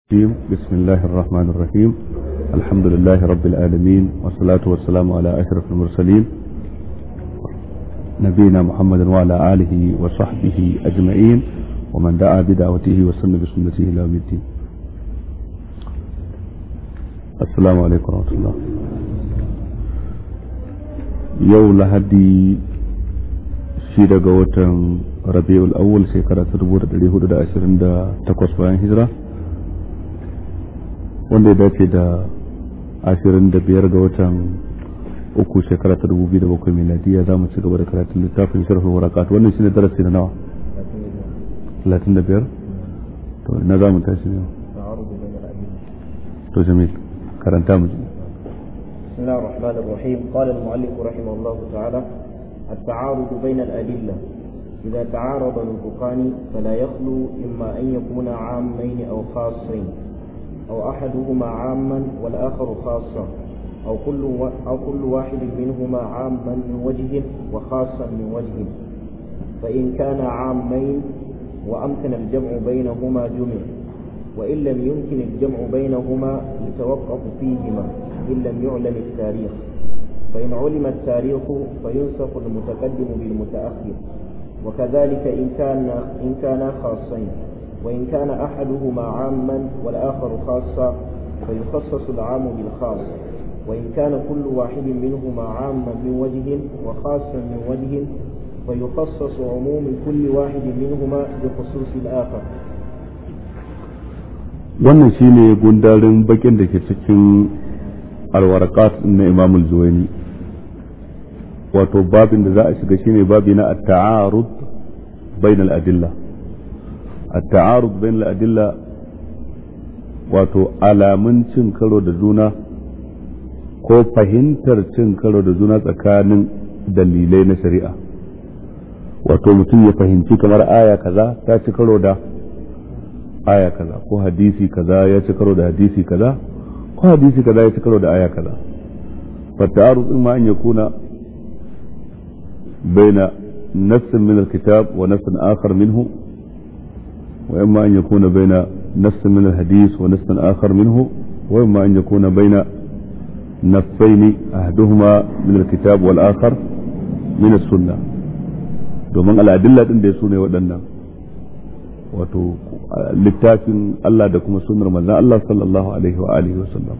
الرجيم بسم الله الرحمن الرحيم الحمد لله رب العالمين والصلاة والسلام على أشرف المرسلين نبينا محمد وعلى آله وصحبه أجمعين ومن دعا بدعوته وسن بسنته إلى يوم الدين السلام عليكم ورحمة الله يو لهدي شيدا قوة ربيع الأول شكرا تدبور دليه دا أشرين دا تقوص بيان هجرة wanda ya dace da ashirin da biyar ga watan uku shekara ta dubu biyu da bakwai miladiya za mu ci gaba da karatun littafin sharhul warakat wannan shine darasi na nawa talatin da biyar to na za mu tashi ne to jamil karanta mu ji بسم الله الرحمن الرحيم قال المؤلف رحمه الله تعالى التعارض بين الأدلة إذا تعارض نطقان فلا يخلو إما أن يكون عامين أو خاصين أو أحدهما عاما والآخر خاصا أو كل أو كل واحد منهما عاما من وجه وخاصا من وجه فإن كان عامين وأمكن الجمع بينهما جمع وإن لم يمكن الجمع بينهما يتوقف فيهما إن لم يعلم التاريخ فإن علم التاريخ فينسخ المتقدم بالمتأخر وكذلك إن كان إن كانا خاصين وإن كان أحدهما عاما والآخر خاصا فيخصص العام بالخاص وإن كان كل واحد منهما عاما من وجه وخاصا من وجه فيخصص عموم كل واحد منهما بخصوص الآخر wannan shine gundarin bakin da ke cikin alwarakat na imam al-zuwaini wato babin da za a shiga shine babi na at-ta'arud bain al-adillah التعارض بين الأدلة wato alamun cin karo da juna ko fahimtar cin karo da juna tsakanin dalilai na shari'a wato mutum ya fahimci kamar aya kaza ta ci karo da aya kaza ko hadisi kaza ya ci karo da hadisi kaza ko hadisi kaza ya ci karo da aya kaza فالتعارض إما أن يكون بين نص من الكتاب ونص آخر منه وإما أن يكون بين نص من الحديث ونص آخر منه وإما أن يكون بين نصين أحدهما من الكتاب والآخر من السنة domin al'adilla ɗin da su ne waɗannan wato littafin Allah da kuma sunnar manzon Allah sallallahu alaihi wa alihi wasallam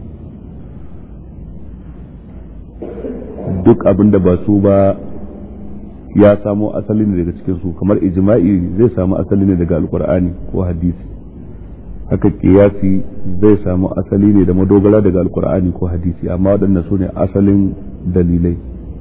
duk abin da ba su ba ya samo asali ne daga cikin su kamar ijma'i zai samu asali ne daga alkur'ani ko hadisi haka kiyasi zai samu asali ne da madogara daga alkur'ani ko hadisi amma waɗannan su ne asalin dalilai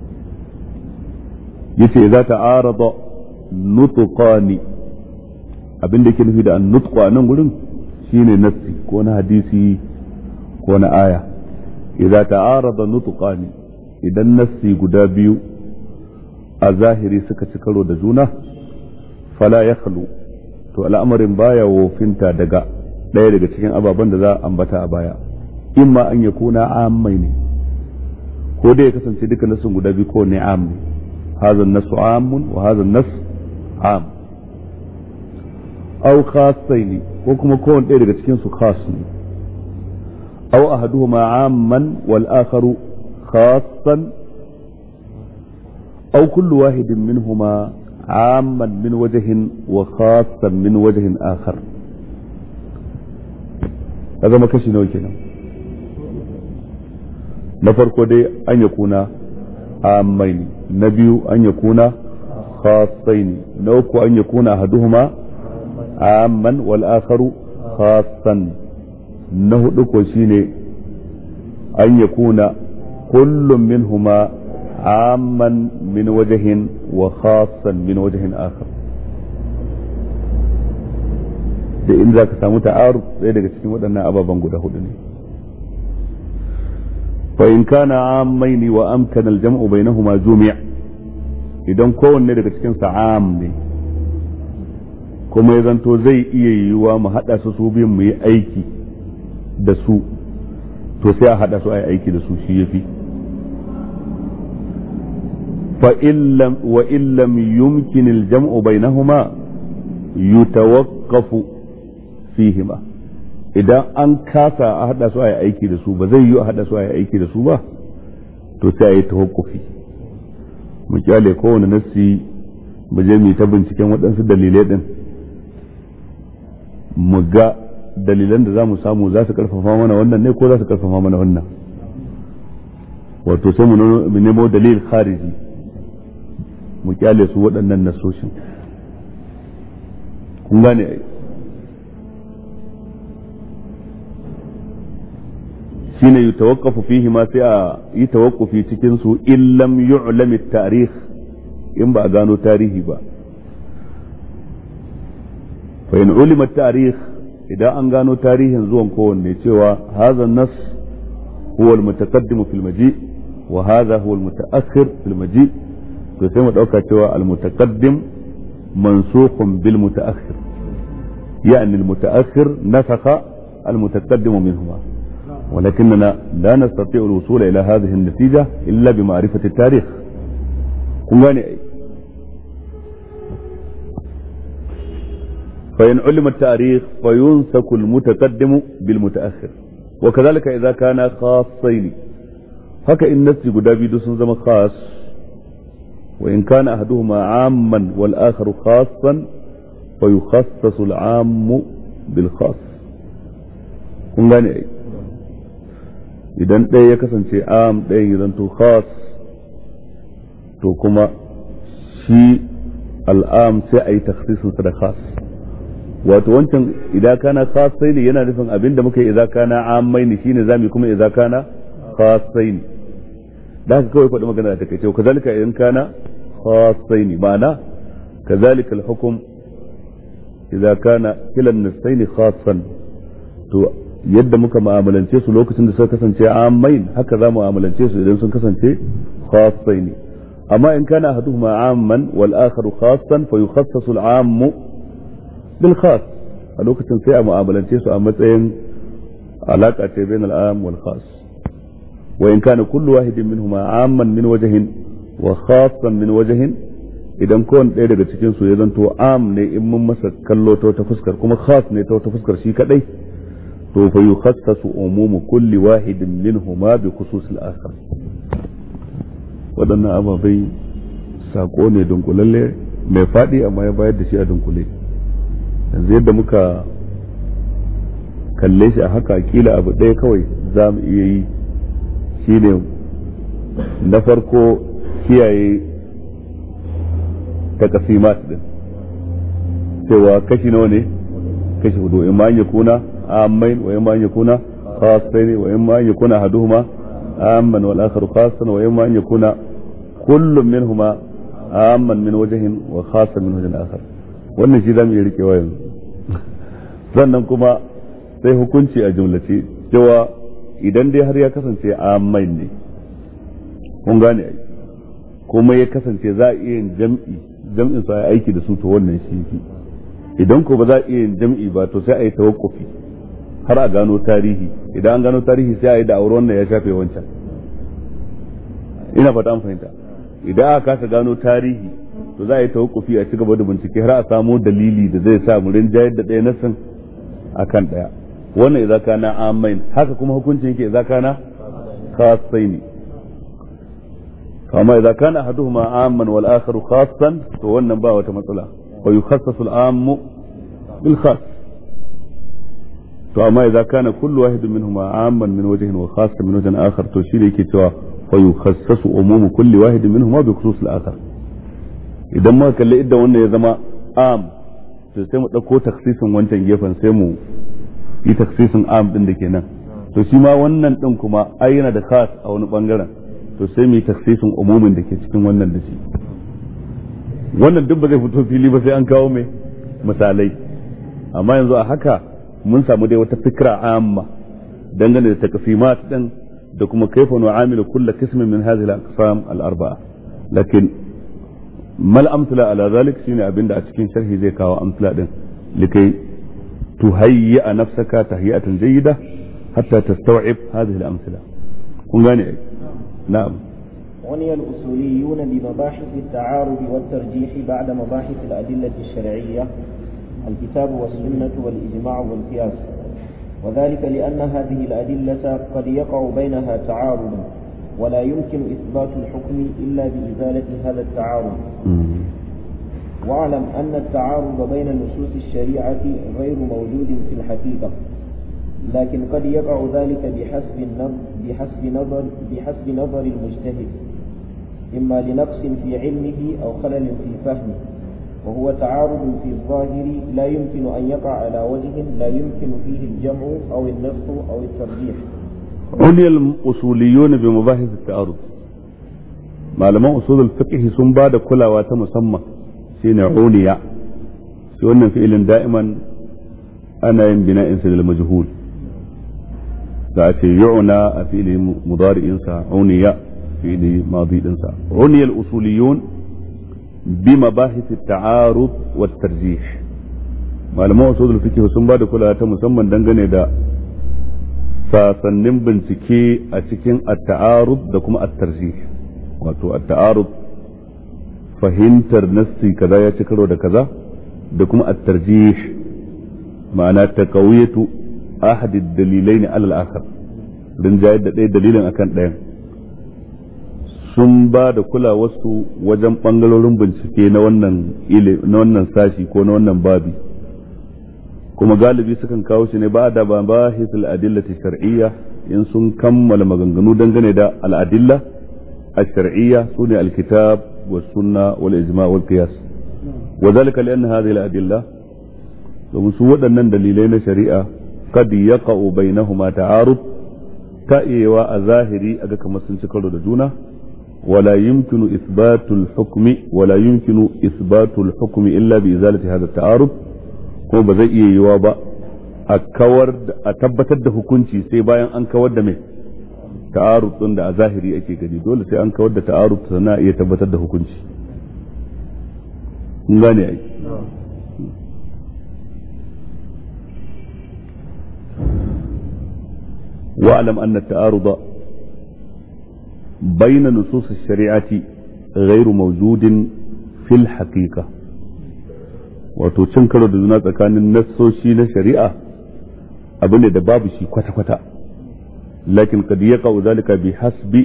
yace za ta arada nutqani abin da ke nufi da nutqu a nan gurin shine nassi ko na hadisi ko na aya idza ta'arada nutqani idan nassi guda biyu a zahiri suka ci karo da juna fala ya to al'amarin baya wofinta daga ɗaya daga cikin ababen da za a ambata a baya in ma an ya kuna ammai ne ko dai ya kasance duka nasun guda biyu ko ne am ne hazan nasu amun wa hazan nas am au khasai ne ko kuma kowane ɗaya daga cikin su khas ne au ahaduhuma amman wal akharu khassan أو كل واحد منهما عاما من وجه وخاصا من وجه آخر هذا ما كشي نوي كنا نفرق دي أن يكون عامين نبي أن يكون خاصين نوكو أن يكون أحدهما عاما والآخر خاصا نهدك وشيني أن يكون كل منهما عاما من وجه وخاصا من وجه آخر da in za ka samu ta'aruf ɗaya daga cikin waɗannan ababen guda hudu ne fa in kana ammaini wa amkana al-jam'u bainahuma jumi' idan kowanne daga cikin sa am ne kuma ya zanto zai iya yiwuwa mu haɗa su su biyun mu yi aiki da su to sai a haɗa su a yi aiki da su shi yafi فإن لم وإن لم يمكن الجمع بينهما يتوقف فيهما idan an kasa a hada su a yi aiki da su ba zai yi a hada su a yi aiki da su ba to sai a yi tawakkufi mu kyale kowane nassi mu je mu ta binciken waɗansu dalilai din mu ga dalilan da za mu samu za su karfafa mana wannan ne ko za su karfafa mana wannan wato sai mu nemo dalil khariji mu kyale su waɗannan nasoshin kun gane ai shine yutawaqqafu fihi ma sai a yi tawaqqufi cikin su in lam yu'lam at-tarikh in ba a gano tarihi ba fa in ulima at-tarikh idan an gano tarihin zuwan kowanne cewa hadha an-nas huwa al-mutaqaddim fi al-maji wa hadha huwa al-mutaakhir fi al-maji to sai mu dauka cewa al-mutaqaddim mansukhun bil mutaakhir يعني المتأخر نسخ المتقدم منهما ولكننا لا نستطيع الوصول إلى هذه النتيجة إلا بمعرفة التاريخ كن أي فإن علم التاريخ فينسك المتقدم بالمتأخر وكذلك إذا كان خاصين هكا إن نسي قدابي دوسن زم خاص وإن كان أحدهما عاما والآخر خاصا فيخصص العام بالخاص kun gane ai idan ɗaya ya kasance am ɗaya ya zanto khas to kuma shi al'am sai a yi taksisinsa da khas wato wancan idan kana khasai ne yana nufin abin da muka yi idan kana ammai ne shine zami kuma idan kana khasai ne da haka kawai faɗi magana da take cewa kazalika idan kana khasai ne ma'ana kazalika al-hukm idan kana kilan nasaini khasan to yadda muka mu'amalance su lokacin da suka kasance ammain haka za mu mu'amalance su idan sun kasance khasai ne amma in kana ahaduhuma amman wal akharu khassan fa yukhassasu al ammu bil khas a lokacin sai a mu'amalance su a matsayin alaka ce bain al am wal khas wa in kana kullu wahidin minhuma amman min wajhin wa khassan min wajhin idan kowane ɗaya daga cikin su ya zanto am ne in mun masa kallo ta wata fuskar kuma khas ne ta wata fuskar shi kadai to fa yukhassasu umumu kulli wahidin minhuma bi khusus al-akhar waɗannan ababai sako ne dunkulalle mai faɗi amma ya bayar da shi a dunkule yanzu yadda muka kalle shi a haka kila abu ɗaya kawai za mu iya yi shine na farko kiyaye takasimat din cewa kashi nawa ne kashi hudu in ma an yakuna ammain wa in ma an yakuna khassain wa in ma an yakuna ahaduhuma amman wal akhar khassan wa in ma an yakuna kullu minhuma amman min wajhin wa khassan min wajhin akhar wannan shi zamu iya rikewa yanzu sannan kuma sai hukunci a jumlace cewa idan dai har ya kasance ammain ne kun gane ai kuma ya kasance za a iya yin jam'i jam'in su a aiki da su to wannan shi fi idan ko ba za a iya yin jam'i ba to sai a yi tawakkufi har a gano tarihi idan an gano tarihi sai a yi da aure wannan ya shafe wancan ina fata an fahimta idan aka kasa gano tarihi to za a yi tawakkufi a ci gaba da bincike har a samo dalili da zai sa mu rinjayar da ɗaya nasin akan ɗaya wannan idza kana amain haka kuma hukuncin yake idza kana khasaini kama idza kana ahaduhuma amman wal akharu khassan to wannan ba wata matsala wa yukhassasu al ammu bil khass to amma idza kana kullu wahidin minhuma amman min wajhin wa khassan min wajhin akhar to shine yake cewa fa yukhassasu umumu kulli wahidin minhuma bi khusus al akhar idan muka kalli idan wannan ya zama am to sai mu dauko taksisin wancan gefen sai mu yi taksisin am din da ke nan to shi ma wannan din kuma ai yana da khas a wani bangaren to sai mu yi taksisin umumin da ke cikin wannan da shi wannan duk ba zai fito fili ba sai an kawo mai misalai amma yanzu a haka mun samu dai wata fikra amma dangane da takasimat din da kuma kaifa nu'amilu kulla qismin min hadhihi al-aqsam al-arba'a lakin mal amsala ala zalik shine abinda a cikin sharhi zai kawo amsala din likai tuhayya nafsaka tahiyatan jayyida hatta tastaw'ib hadhihi al-amsala kun gane ai نعم عني الأصوليون بمباحث التعارض والترجيح بعد مباحث الأدلة الشرعية الكتاب والسنة والإجماع والقياس وذلك لأن هذه الأدلة قد يقع بينها تعارض ولا يمكن إثبات الحكم إلا بإزالة هذا التعارض واعلم أن التعارض بين نصوص الشريعة غير موجود في الحقيقة لكن قد يقع ذلك بحسب النظر بحسب نظر بحسب نظر المجتهد إما لنقص في علمه أو خلل في فهمه وهو تعارض في الظاهر لا يمكن أن يقع على وجه لا يمكن فيه الجمع أو النص أو الترجيح عني الأصوليون بمباحث التعارض malaman usulul fiqh sun ba da kulawa ta musamman shine uniya shi wannan fi'ilin da'iman ana yin bina'in sa lil majhul da ce yu'na a fi'ili mudari'in sa uniya fi'ili madi din sa uniya al usuliyun bi mabahith at ta'arud wat tarjih malaman usulul fiqh sun ba da kulawa ta musamman dangane da sasannin bincike a cikin at-ta'arud da kuma at-tarjih wato at-ta'arud fahimtar nassi kaza ya ci karo da kaza da kuma at-tarjih ma'ana taqawiyatu ahad ad-dalilain ala al-akhar dan jayar da ɗaya dalilin akan ɗayan sun ba da kulawarsu wajen bangarorin bincike na wannan na wannan sashi ko na wannan babi kuma galibi sukan kawo shi ne ba da ba bahisul adillati shar'iyya in sun kammala maganganu dangane da al-adilla الشرعية سنة الكتاب والسنة والإجماع والقياس وذلك لأن هذه الأدلة ومسوى أن دليلين شريعة قد يقع بينهما تعارض تأيوا أظاهري أجاك مسلم شكرا دجونا ولا يمكن إثبات الحكم ولا يمكن إثبات الحكم إلا بإزالة هذا التعارض kuma ba zai iya yiwa ba a kawar a tabbatar da hukunci sai bayan an kawar da mai ta'arud din da a zahiri ake gani dole sai an kawar da ta'arud sannan iya tabbatar da hukunci kun gane ai واعلم أن التعارض بين نصوص الشريعة غير موجود في الحقيقة wato cin karo da juna tsakanin nassoshi na shari'a abu ne da babu shi kwata-kwata لكن قد يقع ذلك بحسب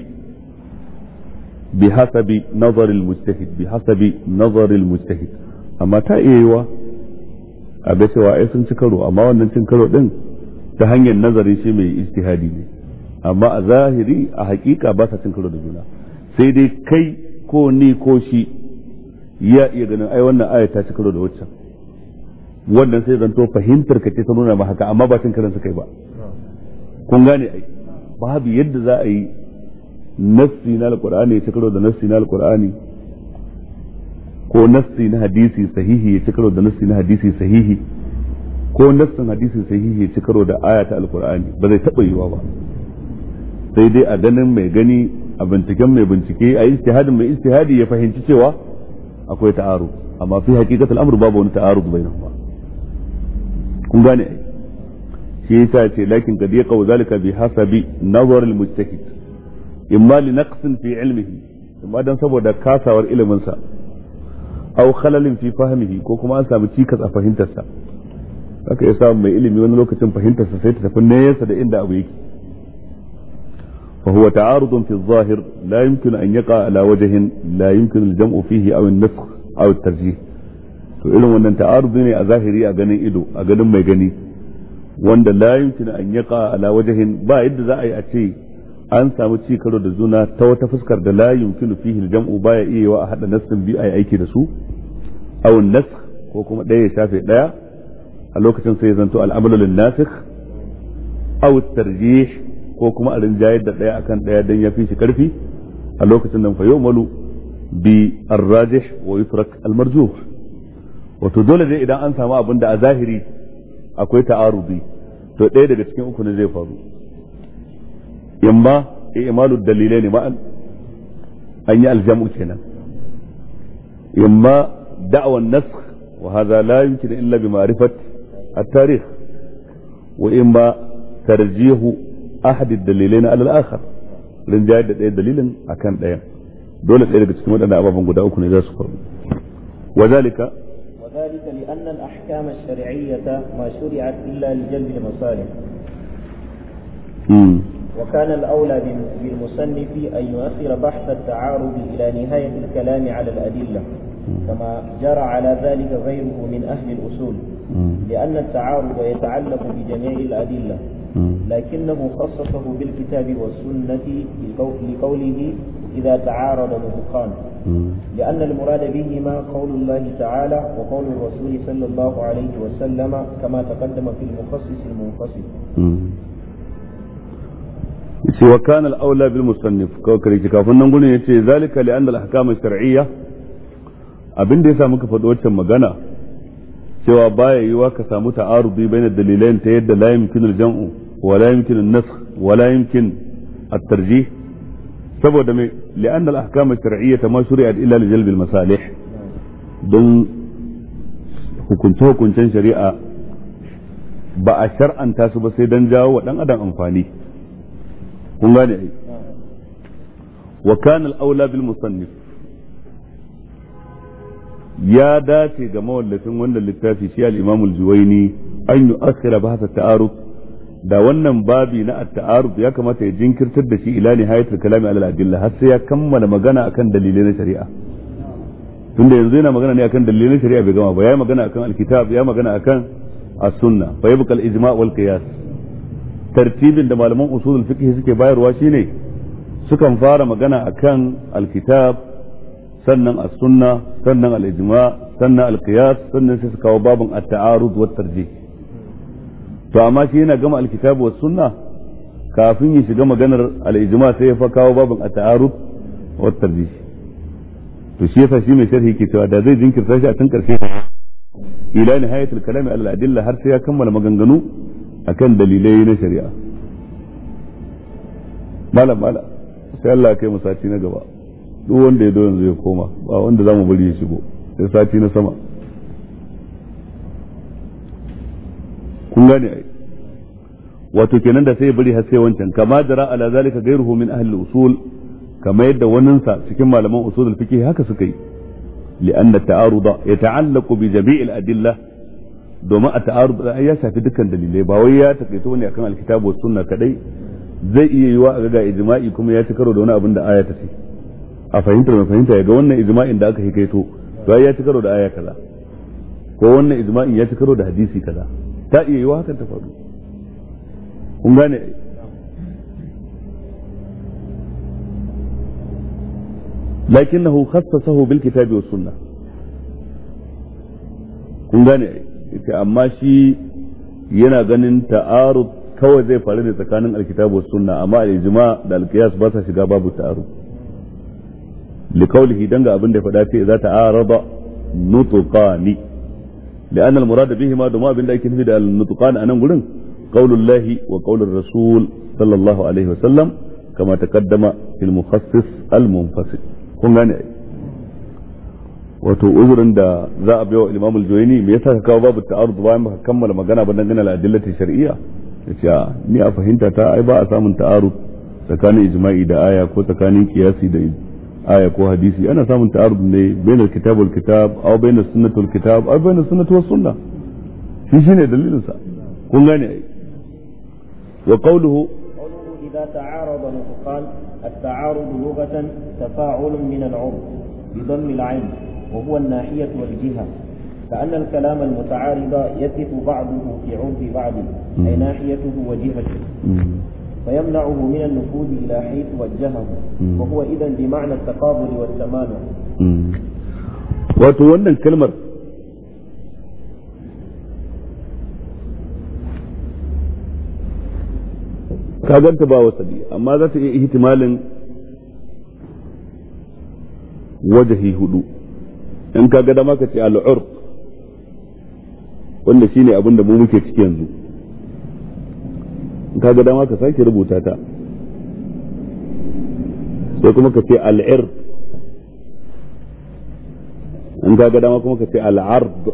بحسب نظر المجتهد بحسب نظر المجتهد amma ta iya yiwa a ga cewa ai sun ci karo amma wannan cin karo din ta hanyar nazari shi mai istihadi ne amma a zahiri a hakika ba sa cin karo da juna sai dai kai ko ni ko shi ya iya ganin ai wannan aya ta ci karo da waccan wannan sai zanto fahimtar ka ce ta nuna ma haka amma ba cin karansa kai ba kun gane ai babu yadda za a yi nassi na alkur'ani ya ci karo da nassi na alkur'ani ko nassi na hadisi sahihi ya ci karo da nassi na hadisi sahihi ko nassin hadisi sahihi ya ci karo da aya ta alkur'ani ba zai taɓa yiwa ba sai dai a ganin mai gani a binciken mai bincike a istihadin mai istihadi ya fahimci cewa akwai ta'aru amma fi hakikatul amr babu wani ta'aru bainahuma kun gane ai shi yasa ce lakin kad yaqa zalika bi hasabi nazar al mujtahid imma li naqsin fi ilmihi imma dan saboda kasawar ilimin sa aw khalalin fi fahmihi ko kuma an samu cikas a fahimtar sa haka ya samu mai ilimi wani lokacin fahimtar sa sai ta tafi nesa da inda abu yake فهو تعارض في الظاهر لا يمكن أن يقع على وجه لا يمكن الجمع فيه أو النسخ أو الترجيح to irin wannan ta'arudi ne a zahiri a ganin ido a ganin mai gani wanda la yumkin an yaqa ala wajhin ba yadda za a yi a ce an samu ci karo da juna ta wata fuskar da la yumkinu fihi al-jam'u baya iya wa a hada nassin bi ai aiki da su aw nasakh ko kuma ɗaya ya shafe ɗaya a lokacin sai ya zanto al-amalu lin-nasikh aw tarjih ko kuma a rinjayar da ɗaya akan ɗaya dan ya fi shi karfi a lokacin nan fa yu'malu bi ar-rajih wa yutrak al-marjuh wato dole dai idan an samu abin da a zahiri akwai ta'arudi to ɗaya daga cikin uku ne zai faru imma i'malu dalilai ne ma'an an yi aljamu kenan imma da'wa nasakh wa hadha la yumkin illa bi ma'rifat at-tarikh wa imma tarjihu ahad ad-dalilain ala al-akhar rinjayar da ɗaya dalilin akan ɗayan dole ɗaya daga cikin waɗannan ababen guda uku ne za su faru وذلك وذلك لأن الأحكام الشرعية ما شرعت إلا لجلب المصالح مم. وكان الأولى بال- بالمصنف أن يؤخر بحث التعارض إلى نهاية الكلام على الأدلة كما جرى على ذلك غيره من أهل الأصول مم. لأن التعارض يتعلق بجميع الأدلة مم. لكنه خصصه بالكتاب والسنة لقو- لقوله إذا تعارض نطقان مم. لأن المراد بهما قول الله تعالى وقول الرسول صلى الله عليه وسلم كما تقدم في المخصص المنفصل مم. yace wa kana al-aula bil musannif kawai kare ki kafin nan gurin yace zalika li anna al-ahkam ash-shar'iyya abin da yasa muka faɗi waccan magana cewa baya yiwa ka samu ta'arudi baina dalilain ta yadda la yumkinu al-jam'u wa la yumkinu an-nasakh wa la yumkin at-tarjih saboda me li anna al-ahkam ash-shar'iyya ma shuri'at illa li jalb al-masalih don hukunce hukuncen shari'a ba a shar'anta su ba sai dan jawo wa dan adam amfani kun gane ai wa kana al-aula bil musannif ya dace ga mawallafin wannan littafi shi al-imam al-juwayni an yu'akhkhira bahth at-ta'aruf da wannan babi na at-ta'aruf ya kamata ya jinkirtar da shi ila nihayatul kalami ala al-adilla har sai ya kammala magana akan dalilai na shari'a tunda yanzu yana magana ne akan dalilai na shari'a bai gama ba ya magana akan al-kitab ya magana akan as-sunna fa yabqa al-ijma' wal qiyas tartibin da malaman usulul fiqh suke bayarwa shine sukan fara magana akan alkitab sannan as-sunna sannan al-ijma sannan al-qiyas sannan sai su kawo babin at-ta'arud wa tarjih to amma shi yana gama alkitab wa sunna kafin ya shiga maganar al-ijma sai ya fa kawo babin at-ta'arud wa tarjih to shi yasa shi mai sharhi ke cewa da zai jinkirta shi a tun karshe ila nihayatul kalami al-adilla har sai ya kammala maganganu akan dalilai na shari'a malam malam sai Allah kai mu sati na gaba duk wanda ya zo yanzu ya koma ba wanda zamu bari ya shigo sai sati na sama kun gane ai wato kenan da sai ya bari har sai wancan kama jara ala zalika ghayruhu min ahli usul kama yadda waninsa cikin malaman usul al-fiqh haka suka yi لأن التعارض يتعلق بجميع الأدلة domin a ta'arud ya shafi dukkan dalilai ba wai ya takaito ne akan alkitabu was sunna kadai zai iya yiwa a ga ijma'i kuma ya ci karo da wani abin da aya ta ce a fahimtar mai fahimta ya ga wannan ijma'in da aka hikaito to ya ci karo da aya kaza ko wannan ijma'in ya ci karo da hadisi kaza ta iya yiwa hakan ta faru kun gane لكنه خصصه بالكتاب والسنة kun gane ita amma shi yana ganin ta'arud kawai zai faru ne tsakanin alkitabu was sunna amma al-ijma da al-qiyas ba sa shiga babu ta'arud liqawlihi danga abin da ya faɗa ce za ta'arada nutqani لأن المراد بهما دما بين ذلك نفيد النطقان أنا نقول قول الله وقول الرسول صلى الله عليه وسلم كما تقدم في المخصص المنفصل kun gane ai wato uzurin da za a baiwa Imam al-Juwayni me yasa ka kawo babu ta'arud bayan baka kammala magana ba dangane da adillati shar'iyya yace a ni a fahimta ta ai ba a samun ta'arud tsakanin ijma'i da aya ko tsakanin qiyasi da aya ko hadisi ana samun ta'arud ne bainal kitab wal kitab aw bainas sunnati wal kitab aw bainas sunnati was sunnah shi shine dalilin sa kun gane ai wa qawluhu قوله إذا تعارض نطقان التعارض لغة تفاعل من العرف بضم العين وهو الناحية والجهة كأن الكلام المتعارض يثق بعضه في عرف بعض أي ناحيته وجهته فيمنعه من النفوذ إلى حيث وجهه وهو إذا بمعنى التقابل والتمانع wato wannan kalmar ka ganta ba wasali amma za ta iya ihtimalin wajahi hudu in ka ga dama ka ce al'urf wanda shine abin da mu muke ciki yanzu in ka ga dama ka sake rubuta ta sai kuma ka ce al'ir in ka ga dama kuma ka ce al'ard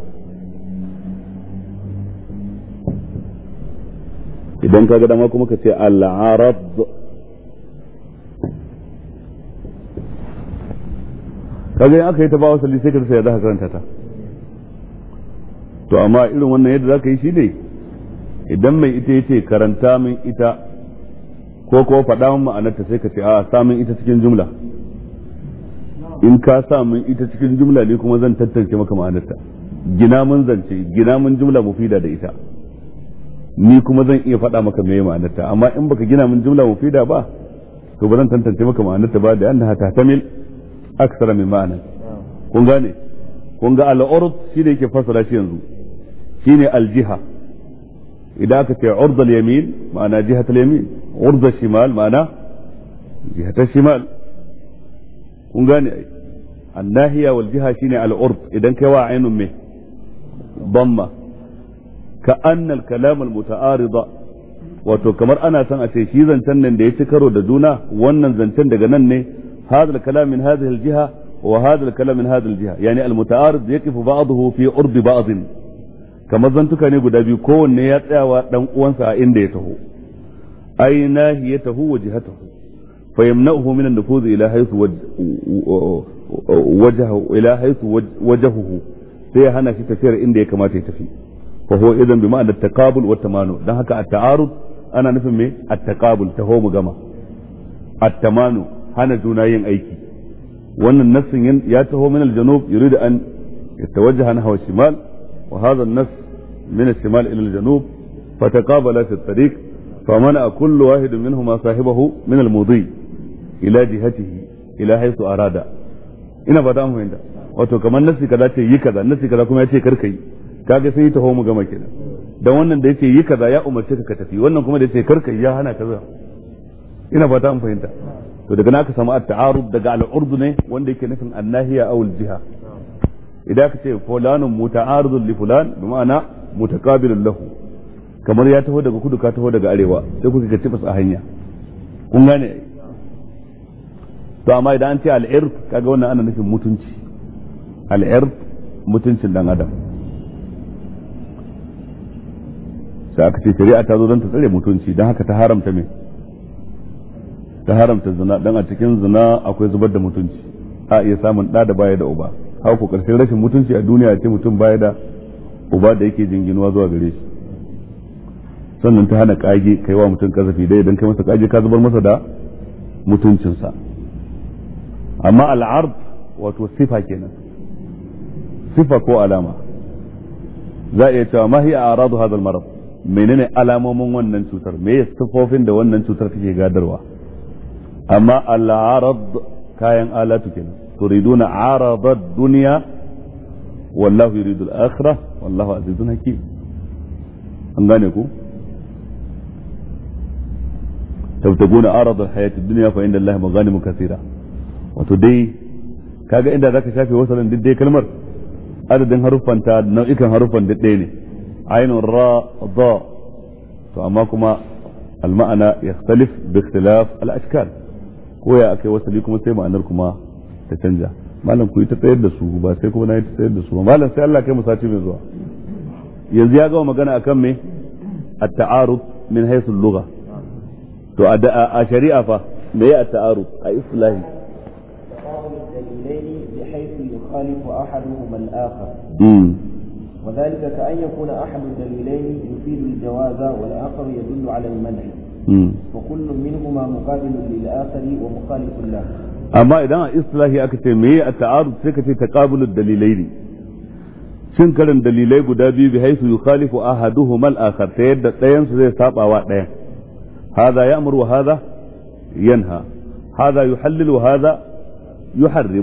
idan ka ga dama kuma ka ce al'arad kaga in aka yi ta ba wasali sai ka rasa yadda ka karanta ta to amma irin wannan yadda zaka yi shi ne idan mai ita yace karanta min ita ko kuma faɗa min ma'anarta sai ka ce a samun ita cikin jumla in ka sa min ita cikin jumla ne kuma zan tattance maka ma'anarta gina mun zance gina mun jumla mufida da ita ni kuma zan iya faɗa maka meye ma'anarta amma in baka gina mun jumla mufida ba to ba zan tantance maka ma'anarta ba da annaha tahtamil aksara min ma'ana kun gane kun ga al-urd shi ne yake fassara shi yanzu shine al-jiha idan aka ce urd al-yamin ma'ana jihat al-yamin urd al-shimal ma'ana jihat al-shimal kun gane ai الناهية والجهة شيني العرض إذا كوا عين مه ضمة كأن الكلام المتعارض wato kamar ana son a ce shi zancen nan da ya ci karo da juna wannan zancen daga nan ne hadha al-kalam min hadhihi al-jiha wa hadha al-kalam min hadhihi al-jiha yani al-muta'arid yaqifu ba'dahu fi urd ba'd kamar zantuka ne guda biyu kowanne ya tsayawa dan uwansa a inda ya taho ay nahiyatahu wa jihatahu فيمنعه من النفوذ إلى حيث وجهه إلى حيث وجهه sai ya hana shi tafiyar inda ya kamata ya tafi fa huwa idan bi ma'ana taqabul wa tamanu dan haka at-ta'arud ana nufin me at-taqabul taho mu gama at-tamanu hana juna yin aiki wannan nassin ya taho min al-janub yurid an yatawajjaha nahwa shimal wa hadha an-nass min al-shimal ila al-janub fataqabala fi at-tariq فمنع كل واحد منهما صاحبه من المضي ila jihatihi ila haisu arada ina fata an fahimta wato kamar nasi kaza ce yi kaza nasi kaza kuma ya ce karka yi kaga sai taho mu gama kenan dan wannan da yace yi kaza ya umarce ka ka tafi wannan kuma da yace karka yi ya hana kaza ina fata an fahimta to daga naka samu at-ta'arud daga al-urd ne wanda yake nufin annahiya aw al-jiha idan ka ce fulanun muta'aridun li fulan bi ma'ana mutaqabilun lahu kamar ya taho daga kudu ka taho daga arewa sai kuka ga tibas a hanya kun gane to amma idan an ce al'irf kaga wannan ana nufin mutunci al'irf mutuncin dan adam sai aka ce shari'a ta zo don ta tsare mutunci don haka ta haramta me ta haramta zina dan a cikin zina akwai zubar da mutunci a iya samun ɗa da baya da uba haka ko ƙarshen rashin mutunci a duniya ce mutum baya da uba da yake jinginuwa zuwa gare shi sannan ta hana kage kai wa mutum kazafi dai idan kai masa kage ka zubar masa da mutuncinsa amma al'ard wato sifa kenan sifa ko alama za a iya cewa ma hiya aradu hadha al-marad menene alamomin wannan cutar me ya sifofin da wannan cutar take gadarwa amma al'arad kayan alatu kenan turiduna arada ad-dunya wallahu yuridu al-akhirah wallahu azizun hakim an gane ku تبتغون عرض الحياة الدنيا فإن الله مغانم كثيرة wato dai kaga inda zaka shafe wasalin duk dai kalmar adadin haruffan ta nau'ikan haruffan duk ɗaya ne ainun ra da to amma kuma alma'ana yakhtalif bi ikhtilaf al-ashkal ko ya akai wasali kuma sai ma'anar kuma ta canja malam ku yi ta tsayar da su ba sai kuma na yi ta tsayar da su ba malam sai Allah kai mu sati mai zuwa yanzu ya gama magana akan me at-ta'arud min haythu al-lugha to a shari'a fa me ya at-ta'arud a islahi الدليلين بحيث يخالف أحدهما الآخر امم وذلك كأن يكون أحد الدليلين يفيد الجواز والآخر يدل على المنع امم وكل منهما مقابل للآخر ومخالف له amma idan a islahi aka ce me a ta'arud sai ka ce taqabulud dalilaini cin karin dalilai guda biyu bi haisu yukhalifu ahaduhuma al-akhar ta yadda ɗayan su zai saba wa ɗayan hadha ya'muru wa hadha yanha hadha yuhallil wa hadha yuharrim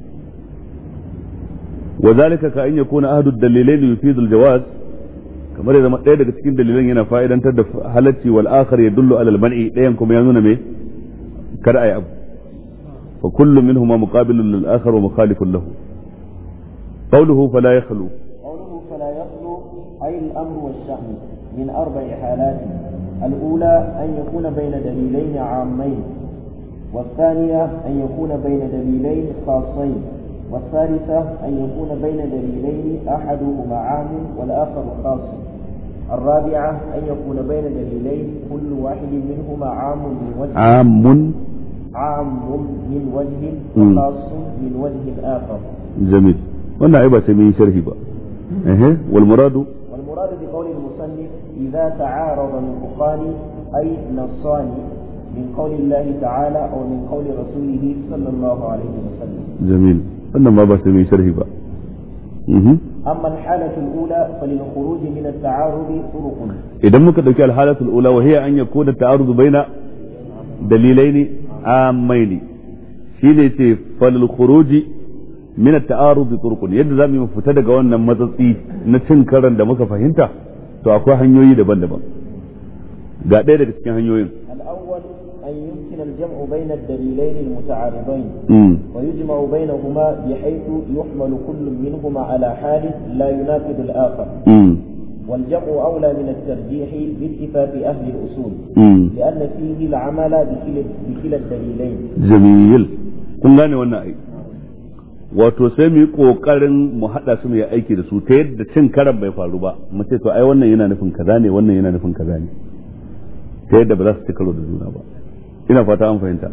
وذلك كأن يكون أحد الدليلين يفيد الجواز kamar ya zama ɗaya daga cikin dalilan yana fa'idantar da halacci wal akhar ya dullu alal man'i ɗayan kuma ya nuna me kar ayi abu fa kullu minhuma muqabilun lil akhar wa mukhalifun lahu qawluhu fala yakhlu قوله فلا يخلو أي الأمر والشأن من أربع حالات الأولى أن يكون بين دليلين عامين والثانية أن يكون بين دليلين خاصين والثالثة أن يكون بين دليلين أحدهما عام والآخر خاص الرابعة أن يكون بين دليلين كل واحد منهما عام من وجه عام عام من وجه مم. وخاص من وجه آخر jamil wannan ai ba sai mun yi sharhi ba ehe wal muradu والمراد بقول المصنف إذا تعارض نطقان أي نصان من قول الله تعالى أو من قول رسوله صلى الله عليه وسلم جميل wannan ma ba sai mai sharhi ba أما الحالة الأولى فللخروج من التعارض طرق idan muka dauki alhalatul ula wa hiya an yakuna ta'arudu baina dalilaini amaini shine ce falil khuruji min at-ta'arud turuqun yadda zamu mu fita daga wannan matsatsi na cin karan da muka fahimta to akwai hanyoyi daban-daban ga ɗaya daga cikin hanyoyin الأول أن يمكن الجمع بين الدليلين المتعارضين mm. ويجمع بينهما بحيث يحمل كل منهما على حال لا يناقض الآخر Mm. والجمع أولى من الترجيح باتفاق أهل الأصول Mm. لأن فيه العمل بكلا بكلا الدليلين jamil kun gane wannan ai wato sai mu yi kokarin mu hada su mu yi aiki da su ta yadda cin karan bai faru ba mu ce to ai wannan yana nufin kaza ne wannan yana nufin kaza ne ta yadda ba za su ci karo da juna ba ina fata an fahimta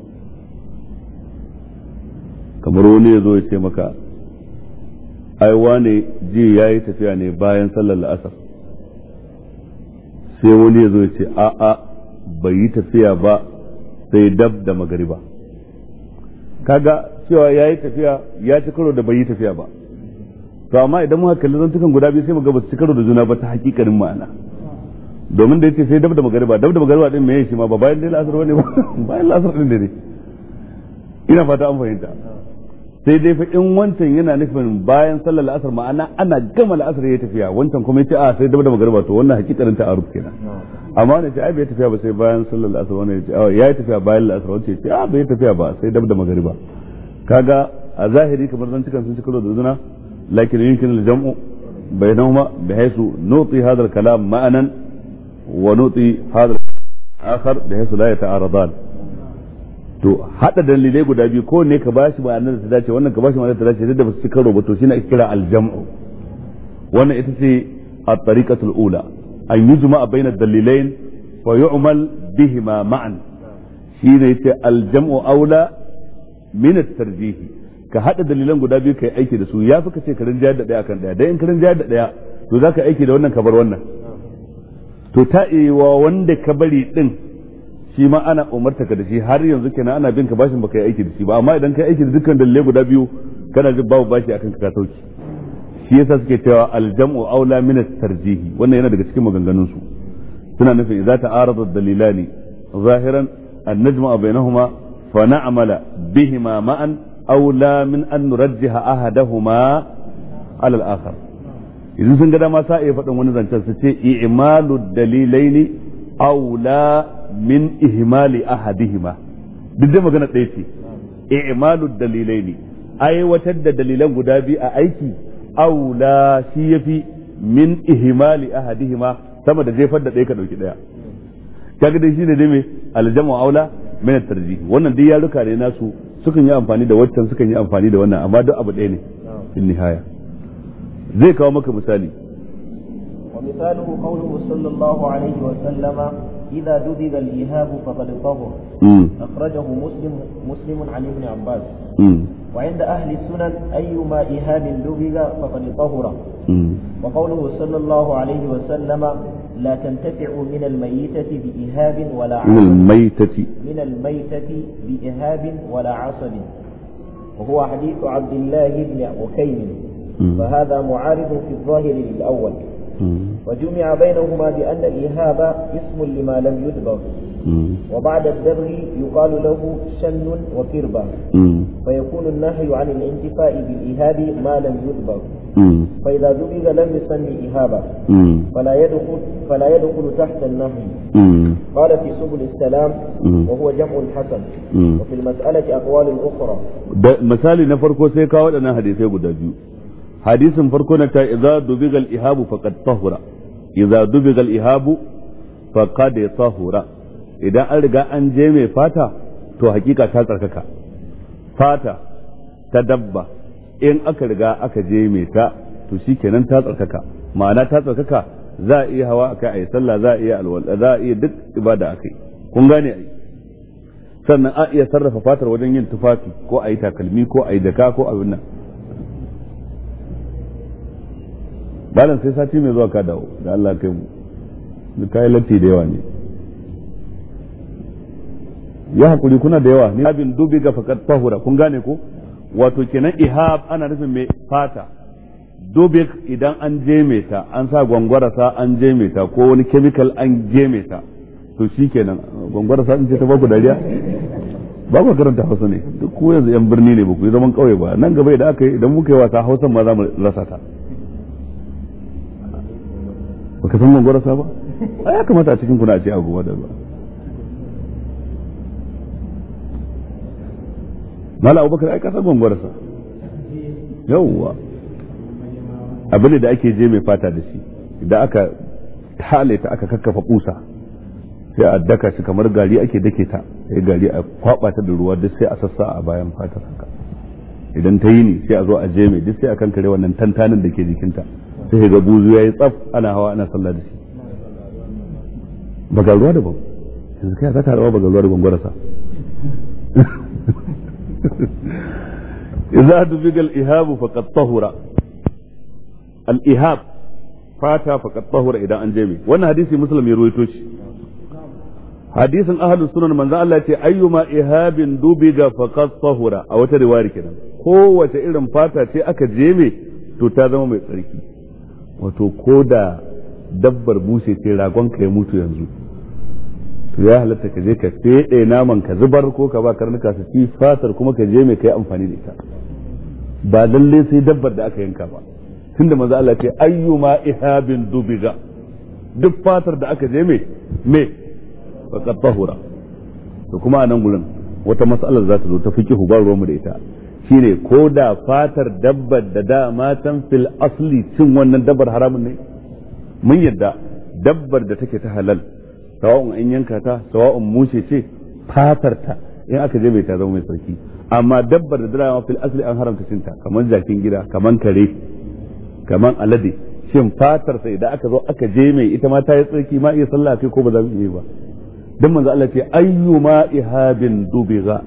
kamar wani ya zo ya ce maka ai wane ji ya yi tafiya ne bayan sallar la'asar sai wani ya zo ya ce a'a bai yi tafiya ba sai dab da magariba kaga cewa ya yi tafiya ya ci karo da bai yi tafiya ba to amma idan muka kalli zantukan guda biyu sai mu ga ba su ci karo da juna ba ta hakikanin ma'ana domin da yace sai dab da magariba dab da magariba din meye shi ma ba bayan dai la'asar bane ba bayan la'asar din ne ina fata an fahimta sai dai fa in wancan yana nufin bayan sallar la'asar ma'ana ana gama la'asar ya tafiya wancan kuma yace a sai dab da magariba to wannan hakikanin ta'aruf kenan amma wani ce ai bai tafiya ba sai bayan sallar la'asar wannan yace a ya yi tafiya bayan la'asar wancan yace a bai tafiya ba sai dab da magariba kaga a zahiri kamar zantukan sun ci karo da juna lakin yumkin al-jam'u bainahuma bihaythu nuti hadha al-kalam ma'anan wa nuti hadha akhar bihaythu la yata'aradan to hada dalilai guda biyu ko ne ka bashi ma'anar da ta dace wannan ka bashi ma'anar da ta dace da ba su ci karo ba to shine ake kira al-jam'u wannan ita ce at-tariqatul ula an yujma bayna ad-dalilain wa yu'mal bihima ma'an shine yace al-jam'u aula min at-tarjih ka hada dalilan guda biyu kai aiki da su yafi ka ce ka rinjayar da daya akan daya dan in ka rinjayar da daya to zaka aiki da wannan ka bar wannan to ta wa wanda ka bari din shi ma ana umarta ka da shi har yanzu kenan ana bin ka bashin baka yi aiki da shi ba amma idan ka yi aiki da dukkan dalilai guda biyu kana jin babu bashi akan ka ka sauki shi yasa suke cewa aljam'u aula min at-tarjih wannan yana daga cikin maganganun su suna nufin idza ta'arada ad-dalilani zahiran an najma'a bainahuma fa na'mala bihima ma'an aula min an nurajjiha ahadahuma ala al-akhar idan sun ga dama sa iya faɗin wani zancen su ce i'malu dalilaini aula min ihmali ahadihima duk da magana ɗaya ce i'malu dalilaini aiwatar da dalilan guda biyu a aiki aula shi yafi min ihmali ahadihima sama da jefar da ɗaya ka ɗauki ɗaya kaga dai shine dai me aljamu aula min at-tarjih wannan dai yaruka ne nasu sukan yi amfani da waccan sukan yi amfani da wannan amma duk abu ɗaya ne in nihaya zai kawo maka misali ومثاله قوله صلى الله عليه وسلم إذا دبغ الإيهاب فقد طهر مم. أخرجه مسلم مسلم عن ابن عباس مم. وعند أهل السنن أيما إيهاب دبغ فقد طهر مم. وقوله صلى الله عليه وسلم لا تنتفع من الميتة بإيهاب ولا من عصب الميتة من الميتة بإيهاب ولا عصب وهو حديث عبد الله بن عكيم مم. فهذا معارض في الظاهر للأول مم. وجمع بينهما بأن الإيهاب اسم لما لم يدبر مم. وبعد الدبر يقال له شن وكربة مم. فيكون النهي عن الانتفاء بالإيهاب ما لم يدبر مم. فإذا دبغ لم يسمي إيهابا مم. فلا يدخل فلا يدخل تحت النهي مم. قال في سبل السلام مم. وهو جمع الحسن مم. وفي المسألة أقوال أخرى da misali na farko sai kawo waɗannan hadisai guda biyu hadisin farko na ta idza dubigal ihabu faqad tahura idza dubigal ihabu faqad tahura idan an riga an je mai fata to hakika ta tsarkaka fata ta dabba in aka riga aka je mai ta to shikenan ta tsarkaka ma'ana ta tsarkaka za a iya hawa akai ayi sallah za a iya alwala za a iya duk ibada akai kun gane ai sannan a iya sarrafa fatar wajen yin tufafi ko a yi takalmi ko a yi daka ko abin nan balan sai sati mai zuwa ka dawo da Allah kai mu duk kayan latti da yawa ne ya hakuri kuna da yawa ni abin dubi ga fakat tahura kun gane ko wato kenan ihab ana nufin mai fata dubik idan an jeme ta an sa gwangwarasa an jeme ta ko wani chemical an jeme ta to shi kenan gwangwarasa in ce ta baku dariya ba ku karanta hausa ne duk ko yanzu yan birni ne ba ku yi zaman kauye ba nan gaba idan aka yi idan muka yi wasa hausan ma za mu rasa ta baka san gwangwarasa ba a ya kamata a cikin kuna a ce a goma da ba mala abubakar ai kasar gwangwarasa yawwa abin da ake je mai fata da shi idan aka tale ta aka kakkafa kusa sai a daka shi kamar gari ake dake ta sai gari a kwaba ta da ruwa duk sai a sassa a bayan fatar haka idan ta yi ne sai a zo a je mai duk sai a kankare wannan tantanin da ke jikinta sai ga buzu yayi tsaf ana hawa ana sallah da shi baga ruwa da ban yanzu kai za ka rawa baga ruwa da gwangwarasa idza dubiga al-ihab faqad tahura al-ihab fata faqad tahura idan an je mai wannan hadisi muslim ya ruwaito shi hadisin ahlus sunan manzo Allah ce ayyuma ihabin dubiga faqad tahura a wata riwaya kenan kowace irin fata ce aka jeme to ta zama mai tsarki wato ko da dabbar bushe ce ragon ka ya mutu yanzu to ya halatta ka je ka fede naman ka zubar ko ka ba karnuka su ci fatar kuma ka je mai kai amfani da ita ba lalle sai dabbar da aka yanka ba tunda manzo Allah ce ayyuma ihabin dubiga duk fatar da aka je mai me faqad tahura to kuma a nan gurin wata mas'alar za ta zo ta fiqihu ba ruwanmu da ita shine ko da fatar dabbar da da matan fil asli cin wannan dabbar haramun ne mun yadda dabbar da take ta halal sawa'un an yanka ta sawa'un mushe ce fatar ta in aka je bai ta zama mai sarki amma dabbar da dama fil asli an haramta cinta kamar jakin gida kamar kare kamar alade shin fatar sai da aka zo aka je mai ita ma ta yi tsarki ma iya sallah kai ko ba za mu iya ba dan manzo Allah ce ayyuma ihabin dubiga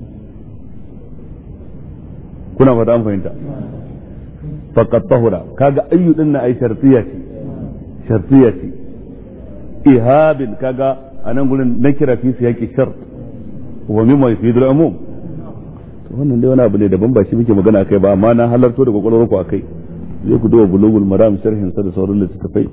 kuna fata an fahimta faqad tahura kaga ayyu din na ai shartiya ce shartiya ce ihabin kaga anan gurin na kira fi siyaki shart wa mimma yufidu al-umum to wannan dai wani abu ne daban ba shi muke magana akai ba amma na halarto da kwakwalwar ku akai zai ku duba bulugul maram sharhin sa da sauran littattafai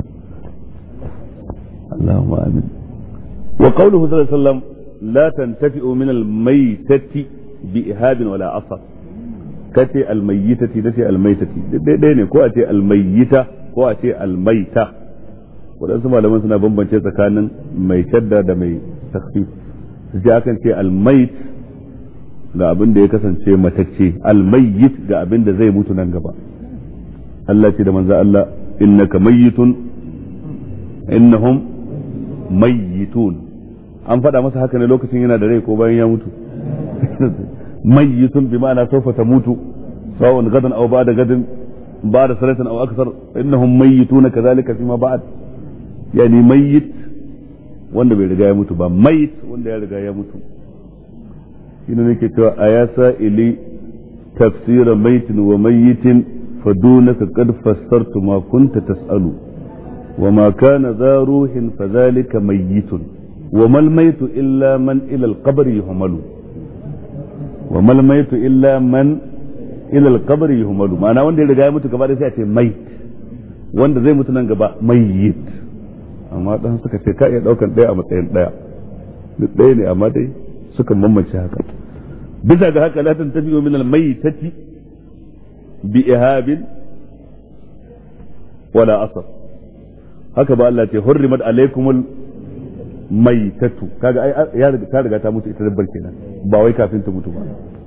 Allahumma amin وقوله صلى الله عليه وسلم لا تنتفئ من الميتة بإهاب ولا أصر كتي الميتة دتي الميتة دي ko a ce almayyita ko a ce almaita waɗansu malaman suna bambance tsakanin mai shadda da mai takfif su ce akan ce almait ga abin da ya kasance matacce almayyit ga abin da zai mutu nan gaba Allah ce da manzo Allah innaka mayyitun innahum mayyitun an faɗa masa haka ne lokacin yana da rai ko bayan ya mutu mayyitun bi ma'ana sawfa tamutu sawa'un gadan aw ba'da gadin ba'da salatin aw akthar innahum mayyituna kadhalika fima ba'd yani mayyit wanda bai riga ya mutu ba mayit wanda ya riga ya mutu shine nake cewa ayasa ili tafsira maitin wa mayyitin fadunaka qad fassartu ma kunta tas'alu وما كان ذا روح فذلك ميت وما الميت إلا من إلى القبر يهمل وما الميت إلا من إلى القبر يهمل معنى wanda ya riga ya mutu gaba da sai a ce mait wanda zai mutu nan gaba mayyit amma dan suka ce ka iya daukan daya a matsayin daya duk daya ne amma dai suka mamace haka bisa ga haka la tantafi'u min al-maytati bi ihabin wala asar haka ba Allah ce hurrimat alaikumul maitatu kaga ai ya riga ta riga ta mutu ita dabbar kenan ba wai kafin ta mutu ba